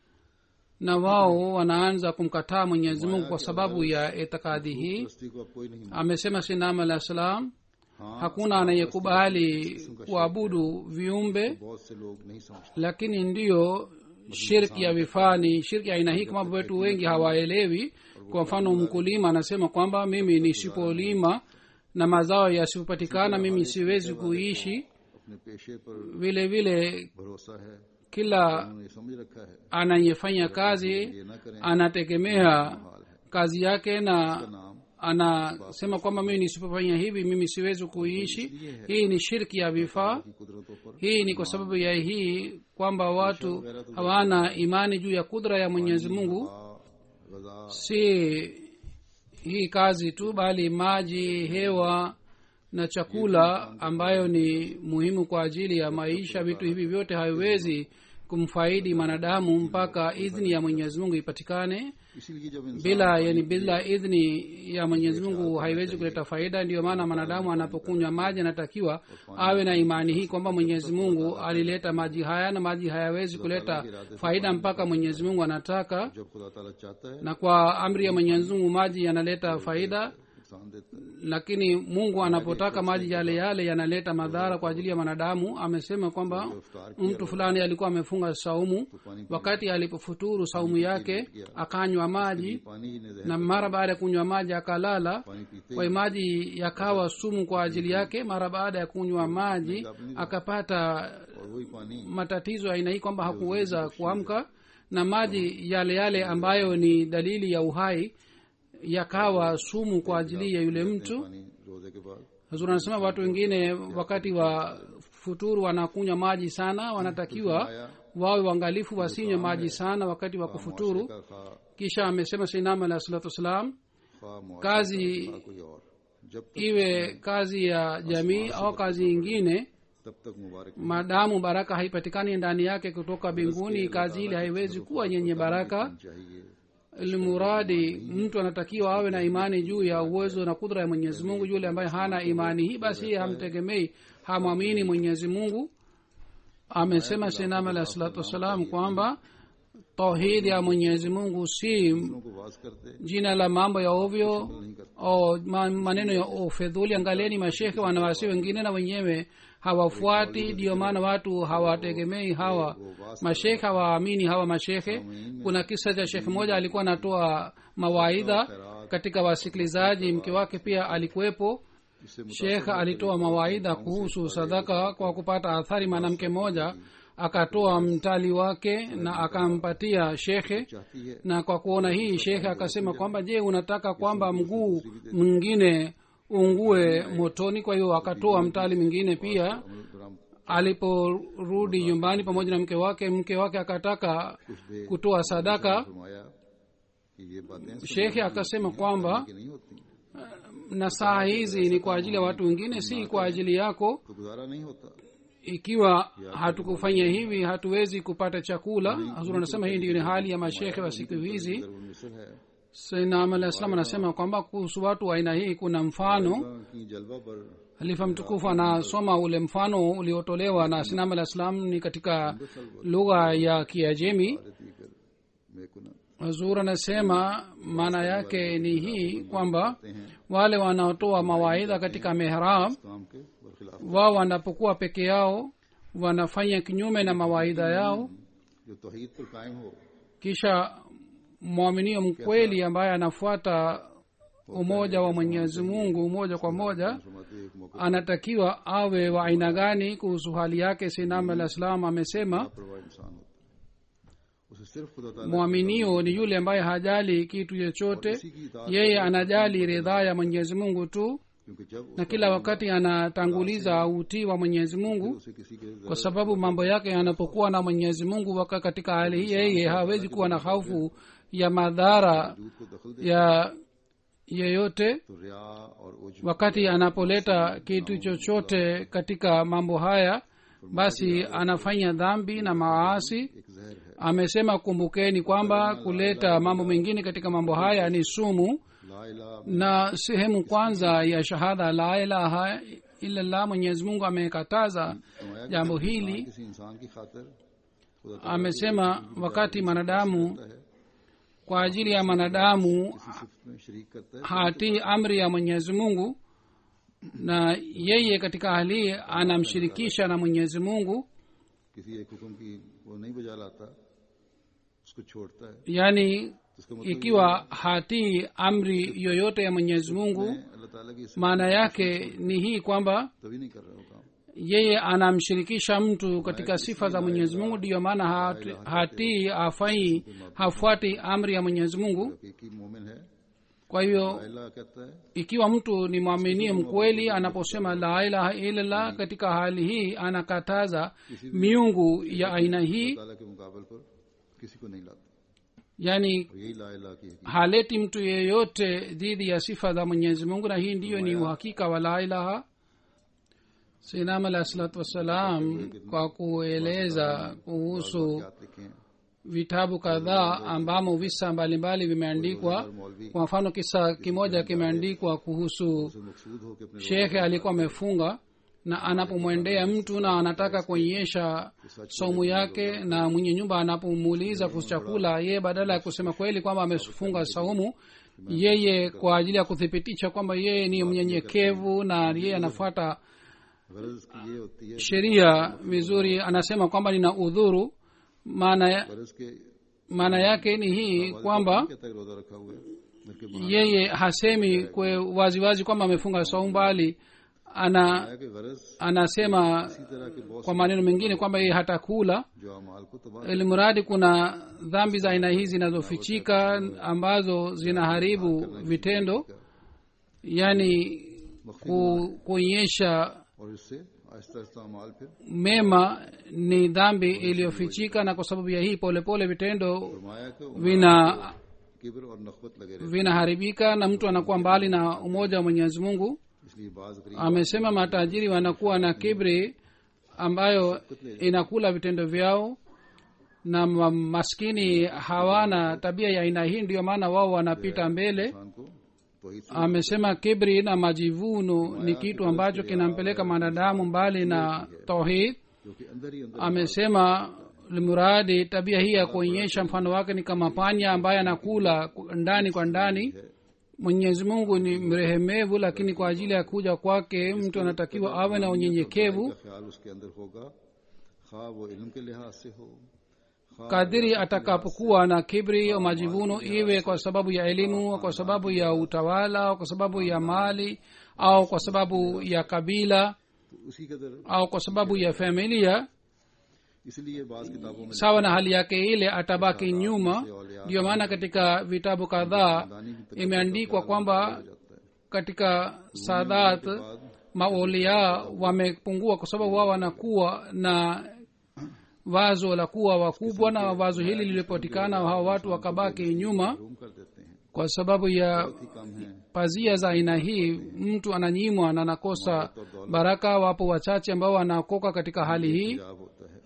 na wao wanaanza kumkataa mwenyezi mungu kwa sababu ya itikadi hii बस्ती को अब कोई नहीं amesema sinam alah salam हाँ hakuna anayekubali kuabudu viumbe बहुत से लोग नहीं समझते lakini ndiyo shirki ya vifani shirki ya aina hii kama wetu wengi hawaelewi kwa mfano mkulima anasema kwamba mimi nisipolima na mazao yasipopatikana mimi siwezi kuishi अपने पेशे पर vile vile भरोसा है kila उन्होंने ये समझ रखा है anayefanya kazi ये ना करें anategemea हाल है kazi yake na नाम anasema kwamba mimi nisipofanya hivi mimi siwezi kuishi hii ni shirki ya vifaa की कुदरतों पर hii ni kwa sababu ya hii kwamba watu hawana imani juu ya kudra ya mwenyezi mungu आ, गजा si hii kazi tu bali maji hewa na chakula ambayo ni muhimu kwa ajili ya maisha vitu hivi vyote haviwezi kumfaidi mwanadamu mpaka idhni ya mwenyezi mungu ipatikane इसीलिए जब इंसान bila yani bila idhni ya mwenyezi mungu haiwezi kuleta faida ndiyo maana mwanadamu anapokunywa maji anatakiwa awe na imani hii kwamba mwenyezi mungu alileta maji haya na maji hayawezi kuleta faida mpaka mwenyezi mungu anataka जब खुदा ताला चाहता है na kwa amri ya mwenyezi mungu maji yanaleta faida नुकसान देता है lakini mungu anapotaka maji yale yale yanaleta madhara kwa ajili ya mwanadamu amesema kwamba mtu fulani alikuwa amefunga saumu wakati alipofuturu saumu yake akanywa maji पानी ही ने जहर na mara baada ya kunywa maji akalala पानी पीते kwa hiyo maji yakawa sumu kwa ajili yake mara baada ya kunywa maji akapata और वही पानी matatizo ya aina hii kwamba hakuweza kuamka na maji yale yale ambayo ni dalili ya uhai yakawa sumu kwa ajili ya yule mtu पानी रोजे के बाद hazur anasema watu wengine wakati wa futuru wanakunywa maji sana wanatakiwa wawe uangalifu wasinywe maji sana wakati wa kufuturu का खा kisha amesema sinam alah salatu wassalam खा मुआशरा kazi का कोई और जब तक iwe kazi ya jamii au kazi ingine तब तक मुबारक maadamu baraka haipatikani ndani yake kutoka mbinguni kazi ile haiwezi kuwa yenye baraka चाहिए ilmuradi mtu anatakiwa awe na imani juu ya uwezo na kudra ya mwenyezi mungu yule ambaye hana imani hii basi hamtegemei hamwamini mwenyezi mungu amesema sinam alah salatu wassalam kwamba tauhid ya mwenyezi mungu si लोगों को वाज करते jina la mambo ya ovyo नहीं करते au ma- maneno ya ufedhuli angalieni mashekhe wanawasi wengine na wenyewe hawafuati ndiyo maana watu hawategemei hawa mashekhe hawaamini hawa mashekhe kuna kisa cha shekhe moja alikuwa anatoa mawaidha katika wasikilizaji mke wake pia alikuwepo इससे shekh alitoa mawaidha kuhusu sadaka kwa kupata athari mwanamke mmoja akatoa mtali wake na akampatia shekhe चाहती है na kwa kuona hii shekhe akasema kwamba je unataka kwamba mguu mwingine ungue motoni kwa hiyo akatoa mtali mwingine pia ग्राम aliporudi nyumbani pamoja na mke wake mke wake akataka kutoa sadaka फरमाया कि ये बातें shekhe akasema kwamba की नहीं होती na saa hizi ni kwa ajili ya watu wengine si kwa ajili yako तो गुजारा नहीं होता ikiwa hatukufanya hivi hatuwezi kupata chakula hazur anasema hii ndiyo ni hali ya mashekhe wa siku hizi जरूर मिसल है sainam alah salam anasema kwamba kuhusu watu wa aina hii kuna mfano की जलवा पर halifa mtukufu anasoma ule mfano uliotolewa na sinam alah salam ni katika lugha ya kiajemi आरती कर मैं कुना hazur anasema maana yake ni hii kwamba wale wanaotoa mawaidha katika mihrab काम के बरखिलाफ wao wanapokuwa peke yao wanafanya kinyume na mawaidha yao जो तोहीद पर कायम हो kisha mwaminio mkweli ambaye anafuata umoja wa mwenyezi mungu moja kwa moja फरमाते एक मौके anatakiwa awe wa aina gani kuhusu hali yake sinam alah salam amesema परवाह इंसान होता उसे सिर्फ खुदा ताला mwaminio ni yule ambaye hajali kitu chochote इसी की इताअत yeye anajali ridhaa ya mwenyezi mungu tu क्योंकि जब na kila wakati anatanguliza utii wa mwenyezi mungu उसे किसी के kwa sababu mambo yake yanapokuwa na mwenyezi mungu waka katika hali hii yeye hawezi kuwa na hofu ya madhara दूध को दखल दे ya yeyote तो रिया और उज wakati anapoleta kitu chochote katika mambo haya basi anafanya dhambi na maasi एक जहर है amesema kumbukeni kwamba kuleta mambo mengine katika mambo haya ni sumu ला इला na sehemu kwanza ya shahada la ilaha illallah mwenyezi mungu amekataza फरमाया कि jambo जब hili किसी इंसान की खातिर खुदा ताला amesema wakati mwanadamu करता है kwa ajili ya mwanadamu किसी सिफत में शरीक करता है hatii amri ya mwenyezi mungu na yeye katika hali hii anamshirikisha na mwenyezi mungu किसी एक हुक्म की वो नहीं बजा लाता उसको छोड़ता है yaani तो इसका मतलब ikiwa hatii amri yoyote ya mwenyezi mungu है अल्लाह ताला की सिफत maana yake ni hii kwamba तभी नहीं कर रहा वो काम yeye anamshirikisha mtu katika sifa za mwenyezi mungu ndiyo maana hati- hatii hafai hafuati amri ya mwenyezi mungu हकीकी मोमिन है kwa hivyo अल्लाह कहता है ikiwa mtu ni mwaminie mkweli anaposema la ilaha illallah katika hali hii anakataza miungu ya aina hii ताला के मुकाबल पर किसी को नहीं लाता yani और यही ला इला की हकीकत haleti mtu yeyote dhidi ya sifa za mwenyezi mungu na hii ndiyo ni uhakika wa la ilaha sinam alahi salatu wassalam kwa kueleza kuhusu याद लिखे हैं vitabu kadhaa ambamo visa mbalimbali vimeandikwa और मौलवी kwa mfano kisa kimoja kimeandikwa kuhusu से मकसूद हो कि अपने shekhe alikuwa amefunga na anapomwendea mtu na anataka kuonyesha somu yake na mwenye nyumba anapomuuliza kuhusu chakula yeye badala ya kusema kweli kwamba amefunga saumu yeye kwa ajili ya kuthibitisha kwamba yeye ni mnyenyekevu na yeye anafuata गरज की ये होती है sheria vizuri anasema kwamba nina udhuru maana गरज के maana yake ni hii kwamba कहता है रोजा रखा हुआ है घर के बाहर yeye hasemi kwe waziwazi kwamba amefunga saumu bali ana आया कि गरज anasema इसी तरह के बहुत kwa maneno mengine kwamba yeye hatakula जो अमाल को तबाह ilimradi kuna dhambi za aina hii zinazofichika ambazo zinaharibu vitendo yani ku, kuonyesha और इससे आहिस्ता आहिस्ता अमाल फिर mema ni dhambi iliyofichika na kwa sababu ya hii polepole vitendo फरमाया कि vina किब्र और नखबत लगे रहे vinaharibika na mtu anakuwa mbali na umoja wa mwenyezi mungu इसलिए बाज गरीब amesema matajiri wanakuwa na kibri ambayo inakula vitendo vyao na ma- maskini hawana tabia ya aina hii ndiyo maana wao wanapita mbele इंसान को तोहीद से amesema kibri na majivuno ni kitu ambacho kinampeleka mwanadamu mbali na tauhid जो कि अंदर ही अंदर amesema limuradi tabia hii ya kuonyesha mfano wake ni kama panya ambaye anakula ndani kwa ndani mwenyezi mungu ni mrehemevu lakini kwa ajili ya kuja kwake mtu anatakiwa awe na unyenyekevu का ख्याल उसके अंदर होगा खा वो इल्म के लिहाज से हो खा kadiri atakapokuwa na kibri au majivuno iwe kwa sababu ya elimu kwa sababu ya utawala au kwa sababu ya mali au kwa sababu ya kabila तो उसी कदर au kwa sababu ya familia इसलिए बाज किताबों में sawa na hali yake ile atabaki nyuma ndiyo maana katika vitabu kadhaa imeandikwa kwamba जाता है katika sadat बाद maulia wamepungua kwa sababu wao wanakuwa na wazo la kuwa wakubwa na wazo hili lilipotikana hawa watu wakabaki nyuma room कर देते हैं kwa sababu ya ही कम है pazia za aina hii mtu ananyimwa na anakosa baraka wapo wachache ambao wanakoka katika hali hii हिजाब होता है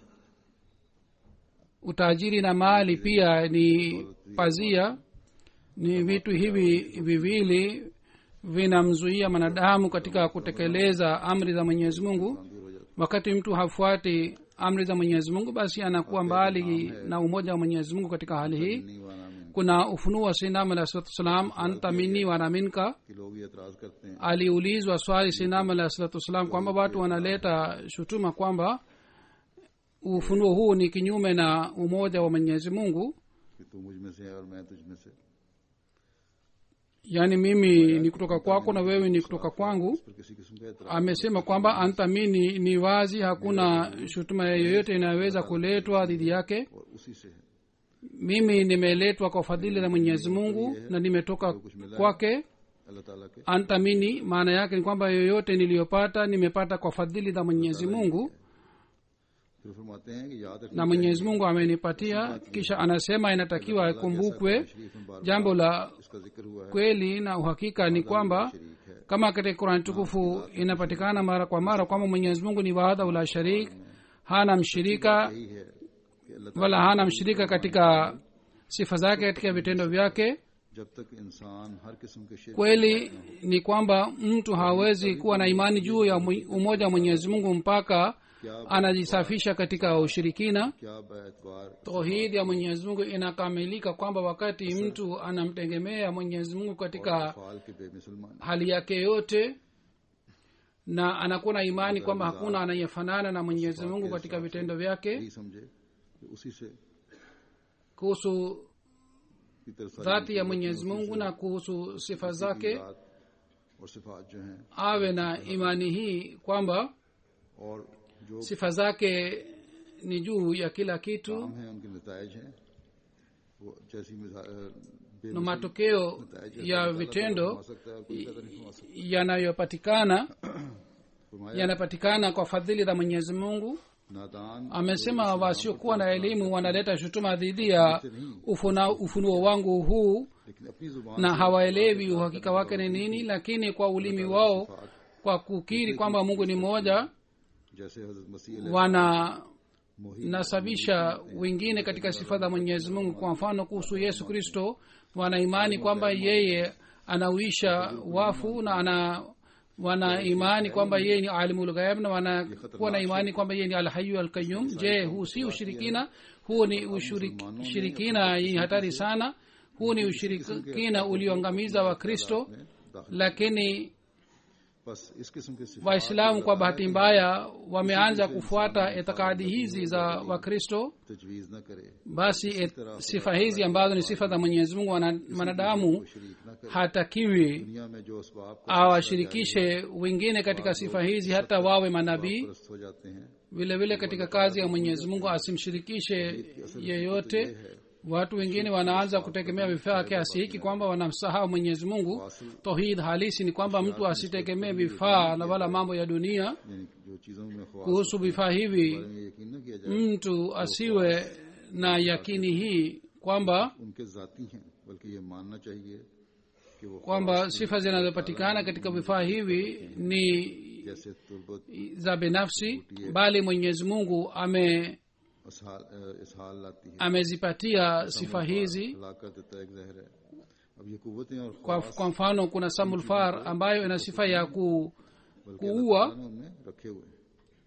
utajiri na mali pia ni pazia ni vitu hivi viwili vinamzuia mwanadamu katika kutekeleza amri za mwenyezi mungu दूर हो जाता wakati mtu hafuati amri za mwenyezi mungu basi anakuwa mbali na umoja wa mwenyezi mungu katika hali hii है नहीं वाना में kuna ufunuo wa sinam alah salatu wassalam antamini wanaminka कि लोग ये एतराज करते हैं aliulizwa swali sinam alah salatu wassalam kwamba watu wanaleta shutuma kwamba ufunuo huu ni kinyume na umoja wa mwenyezi mungu कि तू मुझ में से है और मैं तुझ में से yaani mimi ni kutoka kwako na wewe ni kutoka kwangu पर किसी किस्म का एतराज amesema kwamba antamini ni wazi hakuna shutuma yoyote inayoweza kuletwa dhidi yake और उसी से है mimi nimeletwa kwa fadhili za mwenyezi mungu na nimetoka kwake अल्लाह ताला के antamini maana yake ni kwamba yoyote niliyopata nimepata kwa fadhili za mwenyezi mungu फिर फरमाते हैं कि याद रखना na mwenyezi mungu amenipatia kisha anasema inatakiwa ikumbukwe शरीफ में बार jambo la इसका जिक्र हुआ है kweli na uhakika ni kwamba शरीक है kama katika kurani tukufu inapatikana mara kwa mara kwamba mwenyezi mungu ni wahadha la sharik hana mshirika यही है कि अल्लाह wala hana mshirika katika sifa zake katika vitendo vyake जब तक इंसान हर किस्म के शिरक kweli ni kwamba mtu hawezi kuwa na imani juu ya mwi- umoja wa mwenyezi mungu mpaka anajisafisha katika ushirikina क्या बार tauhidi ya mwenyezi mungu inakamilika kwamba wakati mtu anamtegemea mwenyezi mungu katika फाल के बेमुसलमान hali yake yote na anakuwa na imani kwamba hakuna anayefanana na mwenyezi mungu katika vitendo vyake यही समझे कि उसी से kuhusu की तरफ सारी dhati ya mwenyezi mungu na kuhusu sifa zake बात और सिफात जो हैं awe na imani hii kwamba और जो sifa zake ni juu ya kila kitu काम है उनके नतज हैं वो जैसी मिसा- अ, na बेमिसाल matokeo नताइज है, ya अल्लाह ताला vitendo फरमा सकता है और कोई कदर नहीं फरमा सकता yanayopatikana फरमाया yanapatikana kwa fadhili za mwenyezi mungu नादान amesema wasiokuwa na elimu wanaleta shutuma dhidi ya ufuna, ufunuo wangu huu लेकिन अपनी जुबान na hawaelewi uhakika wake ni nini lakini kwa ulimi wao kwa kukiri kwamba mungu ni mmoja जैसे हजरत मसीह wananasabisha wengine katika sifa za mwenyezi mungu kwa mfano kuhusu yesu kristo wanaimani kwamba yeye anauisha wafu na ana wana imani kwamba yeye ni alimulghaib na wanakuwa na imani kwamba yeye ni alhayu alqayum je huu si ushirikina huu ni ushiriki- ushirikina yenye hatari sana huu ni ushirikina ulioangamiza wa kristo lakini बस इस किस्म के सिफात waislamu kwa bahati mbaya wameanza kufuata itikadi hizi za wakristo तजवीज न करे basi et, sifa hizi ambazo ni sifa za mwenyezi mungu wana- mwanadamu शरीक न करे hatakiwi दुनिया में जो असबाब को awashirikishe wengine katika sifa hizi hata wawe manabii परस्त हो जाते हैं vile vile katika kazi ya mwenyezi mungu asimshirikishe yeyote watu wengine wanaanza kutegemea vifaa kiasi hiki kwamba wanamsahau mwenyezi mungu tohid halisi ni kwamba mtu asitegemee vifaa na wala mambo ya dunia यानी जो चीजों में ख्वास kuhusu vifaa hivi में यकीन न किया जाए mtu asiwe na yakini hii kwamba उनके जाती हैं बल्कि ये मानना चाहिए कि वो kwamba sifa zinazopatikana katika vifaa hivi ni जैसे तुर्बत za binafsi bali mwenyezi mungu ame इसहाल अ, इसहाल लाती है amezipatia sifa hizi हलाक कर देता है एक जहर है अब ये कुवतें और kwa, kwa mfano kuna samulfar ambayo ina sifa ya ku, बल्कि kuua अल्लाह ने उनमें रखे हुए हैं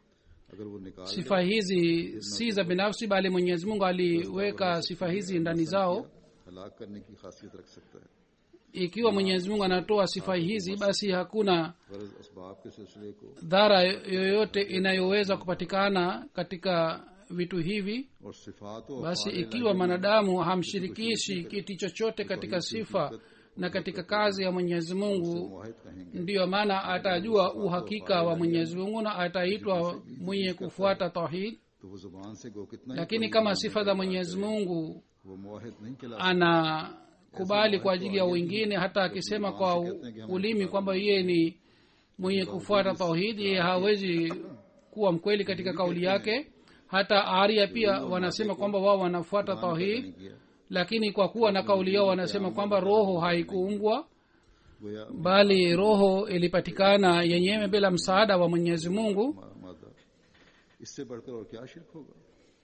अगर वो निकाल sifa hizi si za binafsi bali mwenyezi mungu aliweka sifa hizi ndani zao हलाक करने की खासियत रख सकता है ikiwa mwenyezi mungu anatoa sifa hizi basi hakuna गरज असबाब के सिलसिले को dhara yoyote inayoweza kupatikana katika vitu hivi और सिफात और basi अफ़आल ikiwa mwanadamu hamshirikishi kitu chochote katika sifa na katika kazi ya mwenyezi mungu मुआहिद कहेंगे ndiyo maana atajua uhakika wa mwenyezi mungu na ataitwa mwenye kufuata tauhid तो वो जुबान से गो कितना ही lakini kama sifa za mwenyezi mungu वो मुआहिद नहीं कहला anakubali kwa ajili ya wengine hata akisema kwa u- ulimi kwamba yeye ni mwenye kufuata tauhid yeye hawezi kuwa mkweli katika kauli yake hata aria pia wanasema kwamba wao wanafuata tauhid नहीं किया lakini kwa kuwa na kauli yao wanasema kwamba roho haikuumbwa गोया bali roho ilipatikana yenyewe bila msaada wa mwenyezi mungu मा- मादा इससे बढ़कर और क्या शिरक होगा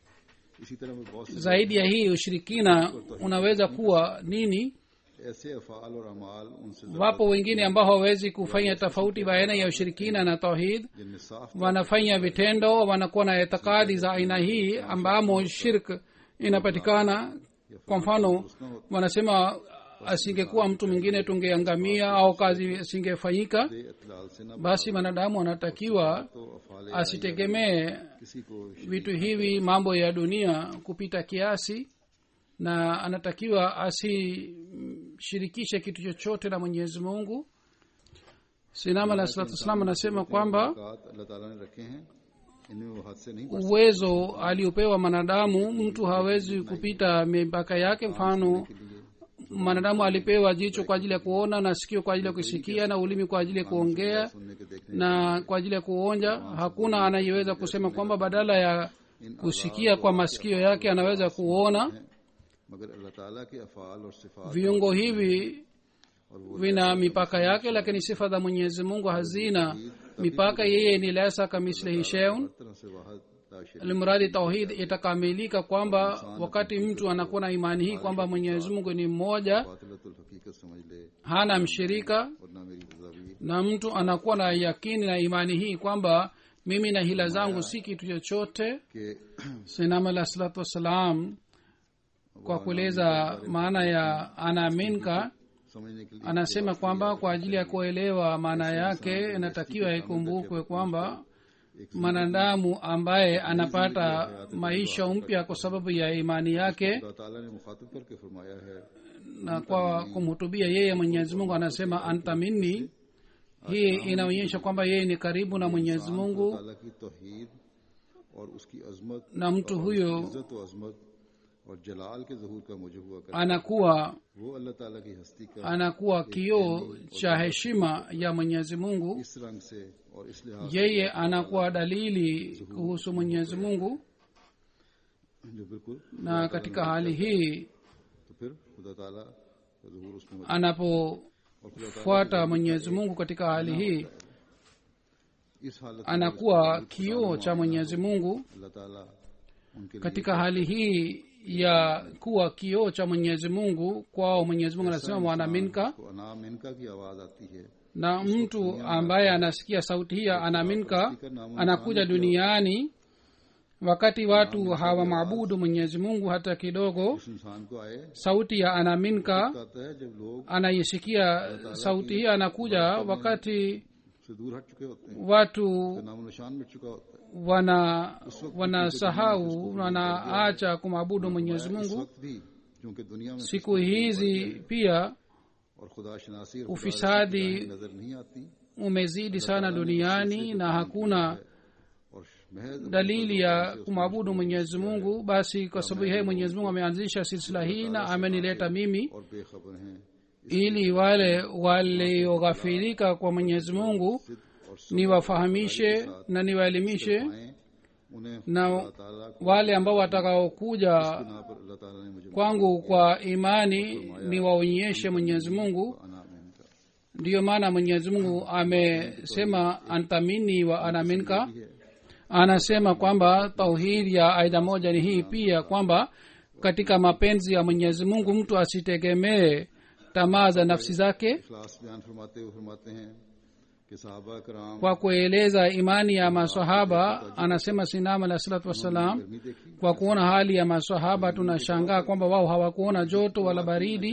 इसी तरह में बहुत से zaidi ya hii ushirikina unaweza kuwa nini ऐसे अफाल और अमाल उनसे wapo wengine ambao hawawezi kufanya tofauti baina ya ushirikina na tauhid जिनमें साफ wanafanya vitendo wanakuwa na itikadi za aina hii ambamo shirk inapatikana kwa mfano wanasema asingekuwa mtu mwingine tungeangamia au kazi isingefanyika इतलाल से न basi mwanadamu anatakiwa तो अफाल asitegemee किसी को vitu hivi mambo ya dunia kupita kiasi na anatakiwa asishirikishe kitu chochote na mwenyezi mungu sinama alah salatu wassalam anasema kwamba औकात अल्लाह ताला ने रखे हैं इनमें वो हद से नहीं uwezo aliopewa mwanadamu mtu hawezi kupita mipaka yake mfano mwanadamu alipewa jicho kwa ajili ya kuona na sikio kwa ajili ya kusikia na ulimi kwa ajili ya kuongea सुनने के देखने na kwa ajili ya kuonja hakuna anayeweza kusema kwamba badala ya kusikia kwa masikio yake anaweza kuona मगर अल्लाह ताला के अफाल और सिफात viungo hivi vina mipaka yake lakini sifa za mwenyezi mungu hazina mipaka yeye ni lesa kamislihi sheun हर तरह से वाहद ला शरीक limradi tauhid itakamilika kwamba wakati mtu anakuwa na imani hii kwamba mwenyezi mungu ni mmoja बातिलतुल हकीकत समझ ले hana mshirika और ना मेरी तजावीर na mtu anakuwa na yakini na imani hii kwamba mimi na hila zangu si kitu chochote के sinam alah salatu wassalam kwa kueleza maana ya anaminka समझने के लिए anasema kwamba kwa ajili ya kuelewa maana yake inatakiwa ikumbukwe kwamba mwanadamu ambaye anapata maisha mpya kwa sababu ya imani yake अल्लाह ताला ने मुखातिब करके फरमाया है na kwa kumhutubia yeye mwenyezi mungu anasema anta minni hii inaonyesha kwamba yeye ni karibu na mwenyezi mungu ताला की तौहीद और उसकी अजमत na mtu huyo इज्जत व अजमत और जलाल के जहूर का मुझे हुआ कर anakuwa वो अल्लाह ताला की हस्ती का anakuwa kioo cha heshima ya mwenyezi mungu इस रंग से और इस लिहाज yeye anakuwa dalili kuhusu mwenyezi mungu से जो बिल्कुल na katika hali hii तो फिर खुदा ताला का जहूर उसमें मौजूद anapofuata mwenyezi mungu katika hali hii इस हालत में anakuwa kioo cha mwenyezi mungu Allah ताला उनके लिए katika hali hii ya kuwa kioo cha mwenyezi mungu kwao mwenyezi mungu anasema mwanaminka को अनाम इनका की आवाज आती है na mtu ambaye anasikia sauti hii ya anaminka anakuja duniani wakati watu hawamwabudu mwenyezi mungu hata kidogo इस इंसान को आए sauti ya anaminka कहता है जब लोग anaisikia sauti hii anakuja wakati से दूर हट चुके होते हैं watu नामो निशान मिट चुका होता है wana wanasahau wanaacha kumwabudu mwenyezi इस mungu वक्त भी क्योंकि दुनिया में siku hizi pia और खुदा शनासी और ufisadi खुदा नजर नहीं आती umezidi sana duniani na hakuna और महज dalili ya kumwabudu mwenyezi mungu basi kwa sababu yeye mwenyezi mungu ameanzisha silsila hii na amenileta mimi और बेखबर हैं ili wale walioghafirika kwa mwenyezi mungu niwafahamishe na niwaelimishe आए उन्हें na अल्लाह ताला को wale ambao watakaokuja ना पर अल्लाह ताला ने मुझे kwangu kwa imani niwaonyeshe mwenyezi mungu अनाम इनका ndiyo maana mwenyezi mungu amesema antamini wa anaminka anasema kwamba tauhidi ya aina moja ni hii pia kwamba katika mapenzi ya mwenyezi mungu mtu asitegemee tamaa za nafsi zake इखलास बयान फरमाते हुए फरमाते हैं कि साहबा कराम kwa kueleza imani ya masahaba anasema sinam alah salatu wassalam गर्मी देखी kwa kuona hali ya masahaba tunashangaa kwamba wao hawakuona joto wala baridi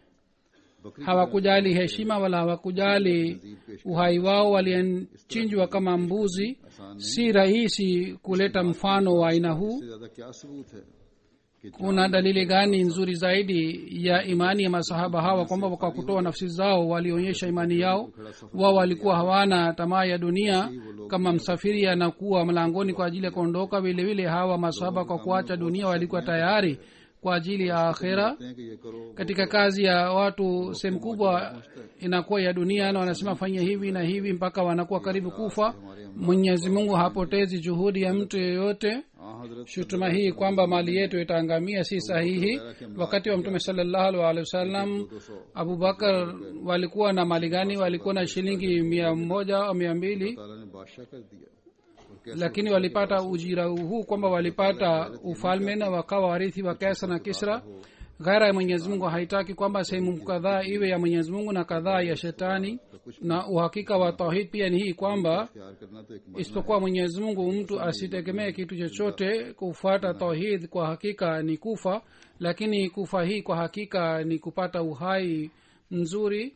बकरी hawakujali heshima wala hawakujali uhai wao walinchinjwa kama mbuzi si rahisi kuleta mfano wa aina huu से ज्यादा क्या सबूत है कि kuna dalili gani nzuri zaidi ya imani ya masahaba hawa kwamba kwa kutoa nafsi zao walionyesha imani yao wao walikuwa hawana tamaa ya dunia kama msafiri anakuwa mlangoni kwa ajili ya kuondoka vile vile hawa masahaba kwa kuacha dunia walikuwa tayari kwa ajili ya akhera कहते हैं कि ये करो katika kazi ya watu sehemu kubwa inakuwa ya dunia na wanasema fanya hivi na hivi mpaka wanakuwa karibu kufa mwenyezi mungu hapotezi juhudi ya mtu yeyote हाँ हजरत shutuma hii kwamba mali yetu itaangamia si sahihi wakati wa mtume salallahu alaihi wasallam abubakar walikuwa na mali gani walikuwa na shilingi mia moja au mia mbili ताला ने बादशाह कर दिया और कैसे lakini walipata ujira huu kwamba walipata ufalme na wakawa warithi wa kesa na kisra ghaira ya mwenyezi mungu haitaki kwamba sehemu kadhaa iwe ya mwenyezi mungu na kadhaa ya shetani na uhakika wa tauhid pia ni hii kwamba प्यार करना तो एक isipokuwa mwenyezi mungu mtu asitegemee kitu chochote kufuata tauhid kwa hakika ni kufa lakini kufa hii kwa hakika ni kupata uhai mzuri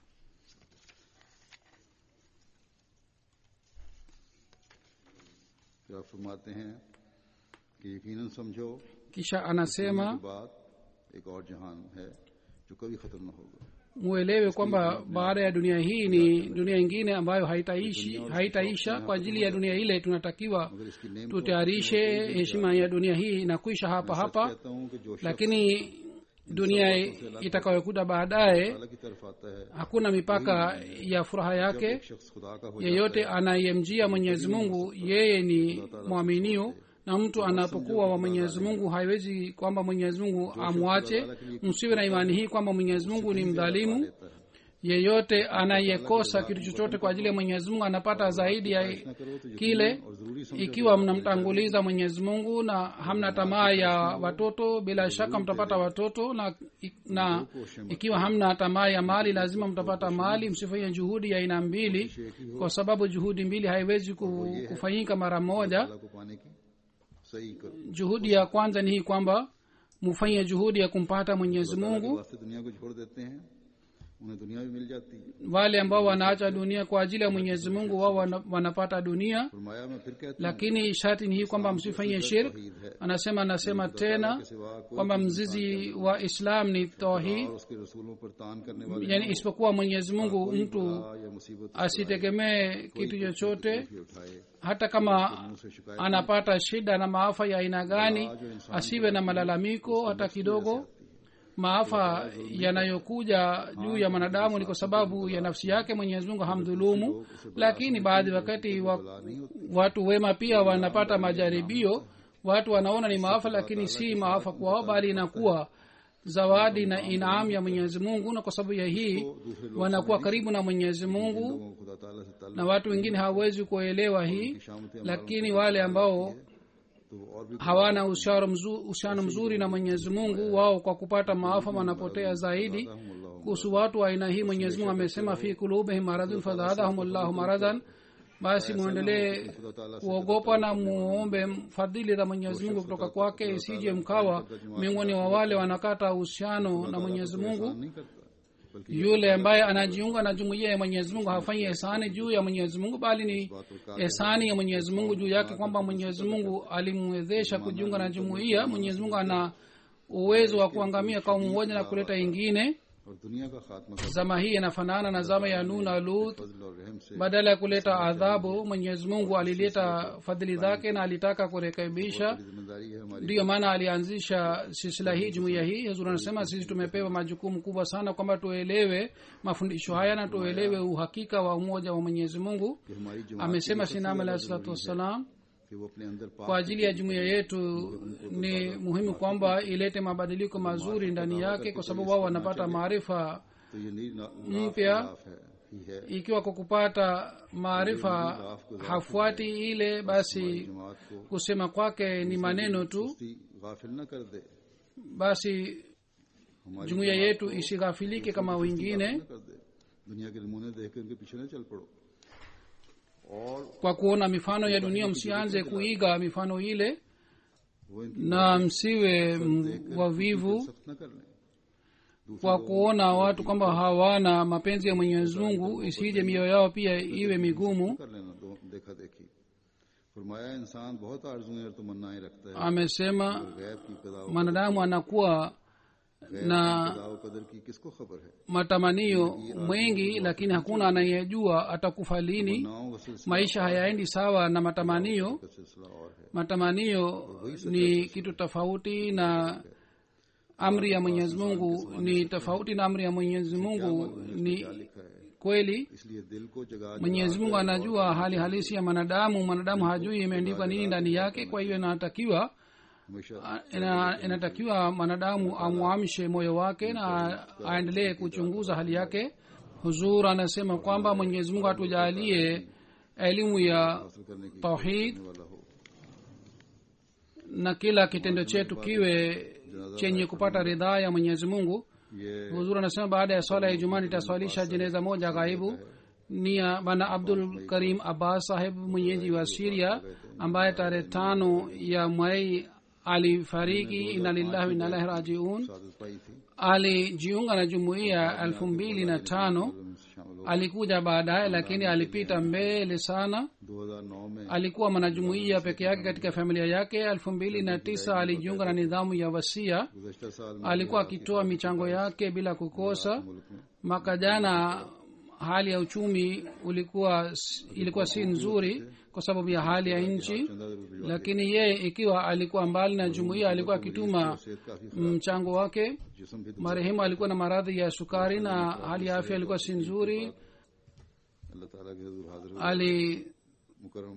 फिर आप फरमाते हैं कि यकीनन समझो kisha anasema के बाद एक और जहान है जो कभी खत्म न होगा muelewe kwamba baada ya dunia hii ni dunia ingine ambayo haitaishi haitaisha kwa ajili ya dunia ile tunatakiwa मगर इसकी name tutayarishe heshima ya dunia hii inakwisha hapa hapa कहता हूँ कि जो शख्स lakini dunia itakayokuja baadaye अल्लाह की तरफ आता है hakuna mipaka ya furaha yake एक शख्स खुदा का हो yeyote anayemjia mwenyezi mungu yeye ni mwaminio na mtu anapokuwa wa mwenyezi mungu haiwezi kwamba mwenyezi mungu amwache msiwe na imani hii kwamba mwenyezi mungu ni mdhalimu लेता है yeyote anayekosa kitu chochote kwa ajili ya mwenyezi mungu anapata zaidi ya न करो तो kile और जरूरी समझो ikiwa mnamtanguliza mwenyezi mungu na hamna tamaa ya watoto bila shaka mtapata watoto na, na ikiwa hamna tamaa ya mali lazima mtapata mali msifanye juhudi ya aina mbili kwa sababu juhudi mbili haiwezi ku- kufanyika mara moja अल्लाह को पाने की सही करो juhudi ya kwanza ni hii kwamba mufanye juhudi ya kumpata mwenyezi अल्लाह के mungu वास्ते दुनिया को छोड़ देते हैं उन्हें दुनिया भी मिल जाती है wale ambao wanaacha dunia kwa ajili ya mwenyezi mungu wao wana, wanapata dunia फरमाया मैं फिर कहता हूँ lakini sharti ni hii kwamba msifanye shirk तौहीद है anasema anasema tena के सिवा कोई kwamba mzizi wa islam ni tauhid और उसके रसूलों पर तान करने वाले yani isipokuwa mwenyezi mungu mtu बला या मुसीबत asitegemee kitu chochote भी उठाए hata kama मुझसे शिकायत anapata shida na maafa ya aina gani asiwe na malalamiko hata kidogo maafa yanayokuja juu ya mwanadamu ni kwa sababu ya nafsi yake mwenyezi mungu hamdhulumu lakini baadhi wakati wa, watu wema pia wanapata majaribio watu wanaona ni maafa lakini si maafa kwao bali inakuwa zawadi na inaam ya mwenyezi mungu na kwa sababu ya hii wanakuwa karibu na mwenyezi mungu लोगों को खुदा ताला से ताल्लुक na watu wengine hawawezi kuelewa hii शामत lakini wale ambao तो और भी hawana uhusiano mzuri, uhusiano mzuri na mwenyezi mungu wao kwa kupata maafa wanapotea zaidi kuhusu watu wa aina hii mwenyezi mungu amesema fi kulubihim maradun fazadahum llahu maradan basi mwendelee खुदा ताला से kuogopa na muombe fadhili za mwenyezi mungu kutoka kwake isije mkawa miongoni wa wale wanakata uhusiano na mwenyezi mungu नहीं करता बल्कि yule ambaye anajiunga na jumuiya ya mwenyezi mungu hafanyi ehsani juu ya mwenyezi mungu bali ni ehsani ya mwenyezi mungu juu yake kwamba mwenyezi mungu alimwezesha kujiunga na jumuiya mwenyezi mungu ana uwezo wa kuangamia kaumu moja na kuleta ingine और दुनिया का खात्मा कर zama hii inafanana na zama ya nun na lut फजल और रहम से badala ya kuleta adhabu mwenyezi mungu alileta fadhili zake na alitaka kurekebisha जिम्मेदारी है हमारी ndiyo maana alianzisha silsila hii jumuiya hii huzuri anasema sisi tumepewa majukumu kubwa sana kwamba tuelewe mafundisho haya na tuelewe uhakika wa umoja wa mwenyezi mungu कि हमारी जमात amesema sinam alahi salatu wassalam कि वो अपने अंदर kwa पाक ajili ya jumuiya yetu ni muhimu kwamba ilete mabadiliko mazuri ndani yake kwa sababu wao wanapata maarifa तो ये नी- ना- mpya नाफ है ही है ikiwa kwa kupata maarifa hafuati ile basi जमात को kusema kwake ni maneno tu उसकी गाफिल न कर दे basi हमारी jumuiya yetu isighafilike kama wengine न कर दे दुनिया के नमूने देख कर उनके पीछे न चल पड़ो और kwa kuona mifano ya dunia msianze kuiga mifano ile वो इनकी na msiwe m- wavivu सख्त न कर लें kwa kuona watu kwamba hawana mapenzi ya mwenyezi mungu isije mioyo yao pia iwe migumu कर लेना दो देखा देखी फरमाया इंसान बहुत आरजुएं और तमन्नाएं रखता है amesema गैब की कदा mwanadamu anakuwa na कदा कदर की किसको खबर है matamanio mengi lakini hakuna anayejua atakufa lini नाव का सिलसिला maisha hayaendi sawa na matamanio का सिलसिला और है matamanio ni kitu tofauti na amri ya mwenyezi mungu ni tofauti na amri ya mwenyezi mungu ni लिखा है kweli इसलिए दिल को जगा mwenyezi mungu anajua hali halisi ya mwanadamu mwanadamu hajui imeandikwa nini ndani yake kwa hiyo inatakiwa हमेशा ina, inatakiwa mwanadamu amwamshe moyo wake na aendelee kuchunguza hali yake huzur anasema kwamba mwenyezi mungu atujalie elimu ya हासिल करने की tauhid वाला हो na kila kitendo chetu kiwe chenye kupata ridhaa ya mwenyezi mungu ये huzur anasema baada ya swala ya ijumaa nitaswalisha jeneza moja ghaibu ni ya bana abdul karim abbas saheb mwenyeji wa siria ambaye tarehe tano ya mwai alifariki ina lillahi wa inna ilaihi rajiun सादत पाई थी alijiunga na jumuiya elfu mbili na tano उनमें शामिल alikuja baadaye lakini alipita mbele sana 2009 में alikuwa mwanajumuiya peke yake katika familia yake elfu mbili na tisa alijiunga na nidhamu ya wasia गुजशतर साल में alikuwa akitoa michango yake bila kukosa मुल्क में mwaka jana hali ya uchumi ulikuwa ilikuwa si nzuri kwa sababu ya hali ya nchi चंदा रुपये lakini yeye ikiwa alikuwa mbali na jumuiya alikuwa akituma सेहत काफी mchango wake जिसम भी marehemu alikuwa na maradhi ya sukari na hali ya afya ilikuwa si nzuri अल्लाह ताला के हजूर हाजिर हुए alifariki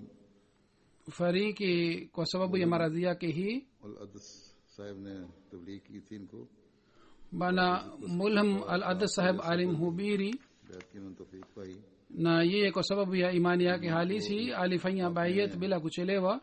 मुकरम kwa sababu ya maradhi yake hii और अदस साहब ने तबलीग की थी इनको bana mulham al adad saheb alimhubiri बैत की उन्होंने तौफीक पाई na yeye kwa sababu ya imani yake halisi alifanya bayet bila kuchelewa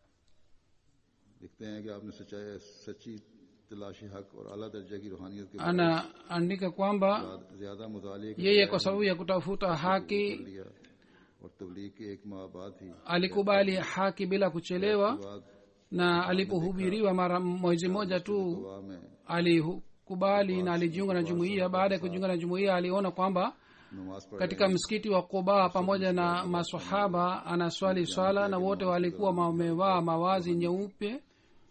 लिखते हैं कि आपने सच्चाई सच्ची तलाशी हक और अला दर्जे की रूहानियत के anaandika kwamba बाद ज्यादा मुताले के yeye kwa sababu ya kutafuta haki लिया और तबलीग के एक माह बाद ही alikubali haki bila kuchelewa बाद na alipohubiriwa mara mwezi moja tu दुआ में alikubali na alijiunga na jumuiya baada ya kujiunga na jumuiya aliona kwamba नमाज पढ़ katika msikiti wa quba pamoja na masahaba anaswali swala na wote walikuwa wamevaa mawazi nyeupe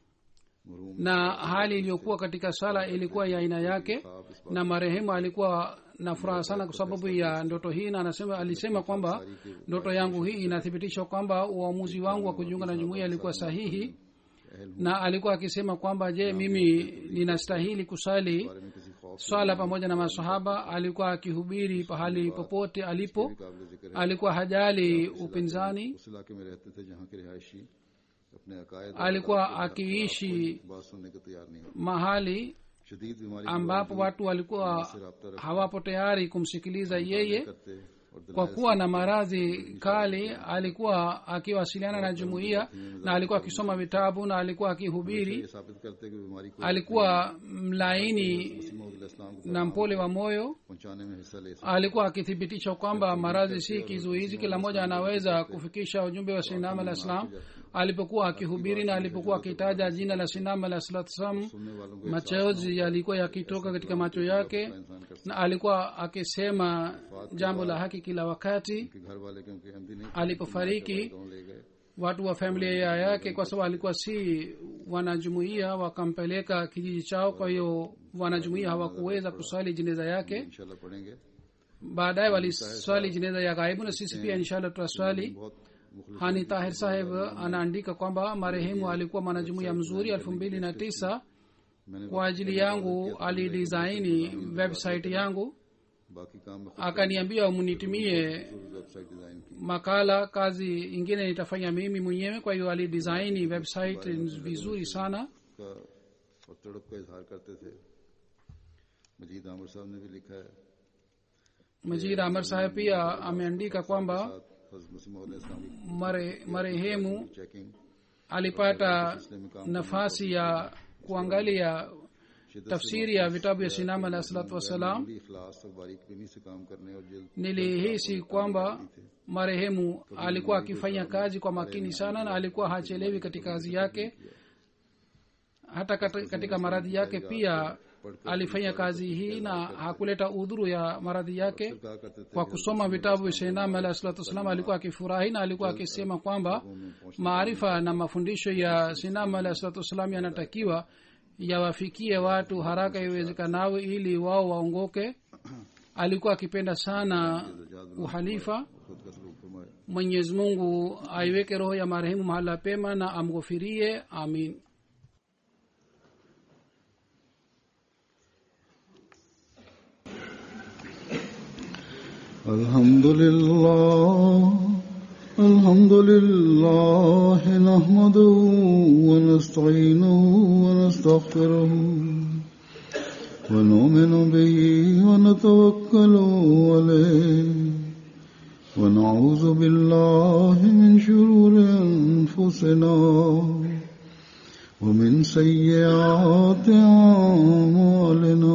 murrum na hali iliyokuwa katika swala ilikuwa ya aina yake na marehemu alikuwa na furaha sana kwa sababu ya ndoto hii na anasema alisema kwamba ndoto yangu hii inathibitisha kwamba uamuzi wangu wa kujiunga na jumuiya ilikuwa sahihi na alikuwa akisema kwamba je mimi ninastahili kusali बारे में किसी खौफ swala pamoja na masahaba alikuwa akihubiri pahali popote alipo काबिल जिक्र है alikuwa hajali upinzani उस इलाके में रहते थे जहाँ के रिहायशी अपने अकायद alikuwa akiishi बात सुनने को तैयार नहीं होते mahali शदीद बीमारी के ambapo watu walikuwa से रबता hawapo tayari kumsikiliza yeye करते और kwa kuwa na maradhi kali alikuwa akiwasiliana na jumuiya na alikuwa akisoma vitabu na alikuwa akihubiri ये साबित करते कि बीमारी को alikuwa mlaini मसीह इस्लाम को na mpole wa moyo पहुंचाने में हिस्सा ले सकते alikuwa akithibitisha kwamba maradhi si kizuizi kila mmoja anaweza kufikisha ujumbe wa sinam alah salam alipokuwa akihubiri na alipokuwa akitaja jina la sinam alah salatu salam सुनने वालों को machozi yalikuwa yakitoka katika macho yake इंसान कर na alikuwa akisema jambo la haki kila wakati कि घर वाले क्योंकि अहमदी नहीं alipofariki गाँव ले गए watu wa familia yake kwa sababu alikuwa si wanajumuia wakampeleka kijiji chao kwa hiyo wanajumuia hawakuweza kuswali jeneza yake इंशाल्लाह पढ़ेंगे baadaye waliswali jeneza ya ghaibu na sisi pia inshallah tutaswali बहुत मुखलिस hani tahir saheb anaandika kwamba marehemu alikuwa mwanajumuia mzuri elfu mbili na tisa मैंने kwa ajili yangu alidisaini website yangu बाकी काम में akaniambia munitumie website design की makala kazi ingine nitafanya mimi mwenyewe kwa hiyo alidisaini website vizuri sana का और तड़प का इजहार करते थे मजीद आमिर साहब ने भी लिखा है majid amar saheb pia ameandika kwamba साथ हज़रत मसीह मौद इस्लाम की mare, marehemu checking alipata nafasi ya kuangalia tafsiri ya vitabu ya sinama alah salatu wassalam भी इखलास और बारीक बिनी से काम करने और जल्द nilihisi kwamba marehemu alikuwa akifanya kazi kwa makini sana na alikuwa hachelewi katika kazi yake hata kati- katika maradhi yake pia alifanya kazi hii na hakuleta udhuru ya maradhi yake कहा करते थे kwa kusoma vitabu vya shenam alah salatu wassalam alikuwa akifurahi na alikuwa akisema kwamba maarifa na mafundisho ya sinam alah salatu wassalam yanatakiwa yawafikie watu haraka iwezekanavyo ili wao waongoke alikuwa akipenda sana uhalifa खुद का सलूक फरमाए mwenyezi mungu aiweke roho ya marehemu mahala pema na amghofirie amin الحمد لله الحمد لله نحمده ونستعينه ونستغفره ونؤمن به ونتوكل عليه ونعوذ بالله من شرور أنفسنا ومن سيئات أعمالنا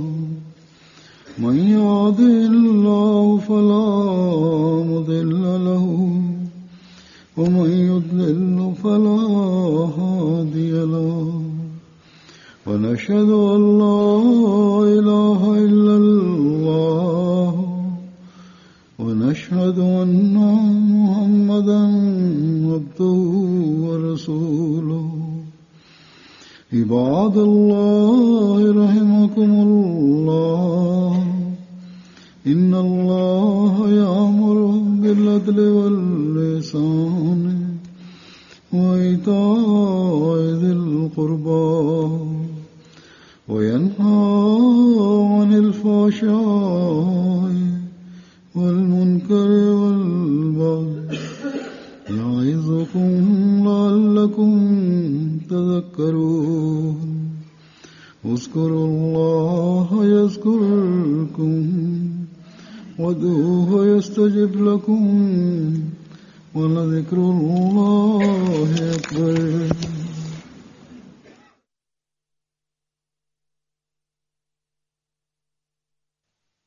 من يهده الله فلا مضل له ومن يضلل فلا هادي له ونشهد أن لا إله إلا الله ونشهد أن محمدا عبده ورسوله عباد الله رحمكم الله إن الله يأمر بالعدل واللسان وإيتاء ذي القربى وينهى عن الفحشاء والمنكر والبغي يعظكم لعلكم تذكرون اذكروا الله يذكركم وادعوه يستجب لكم ولذكر الله أكبر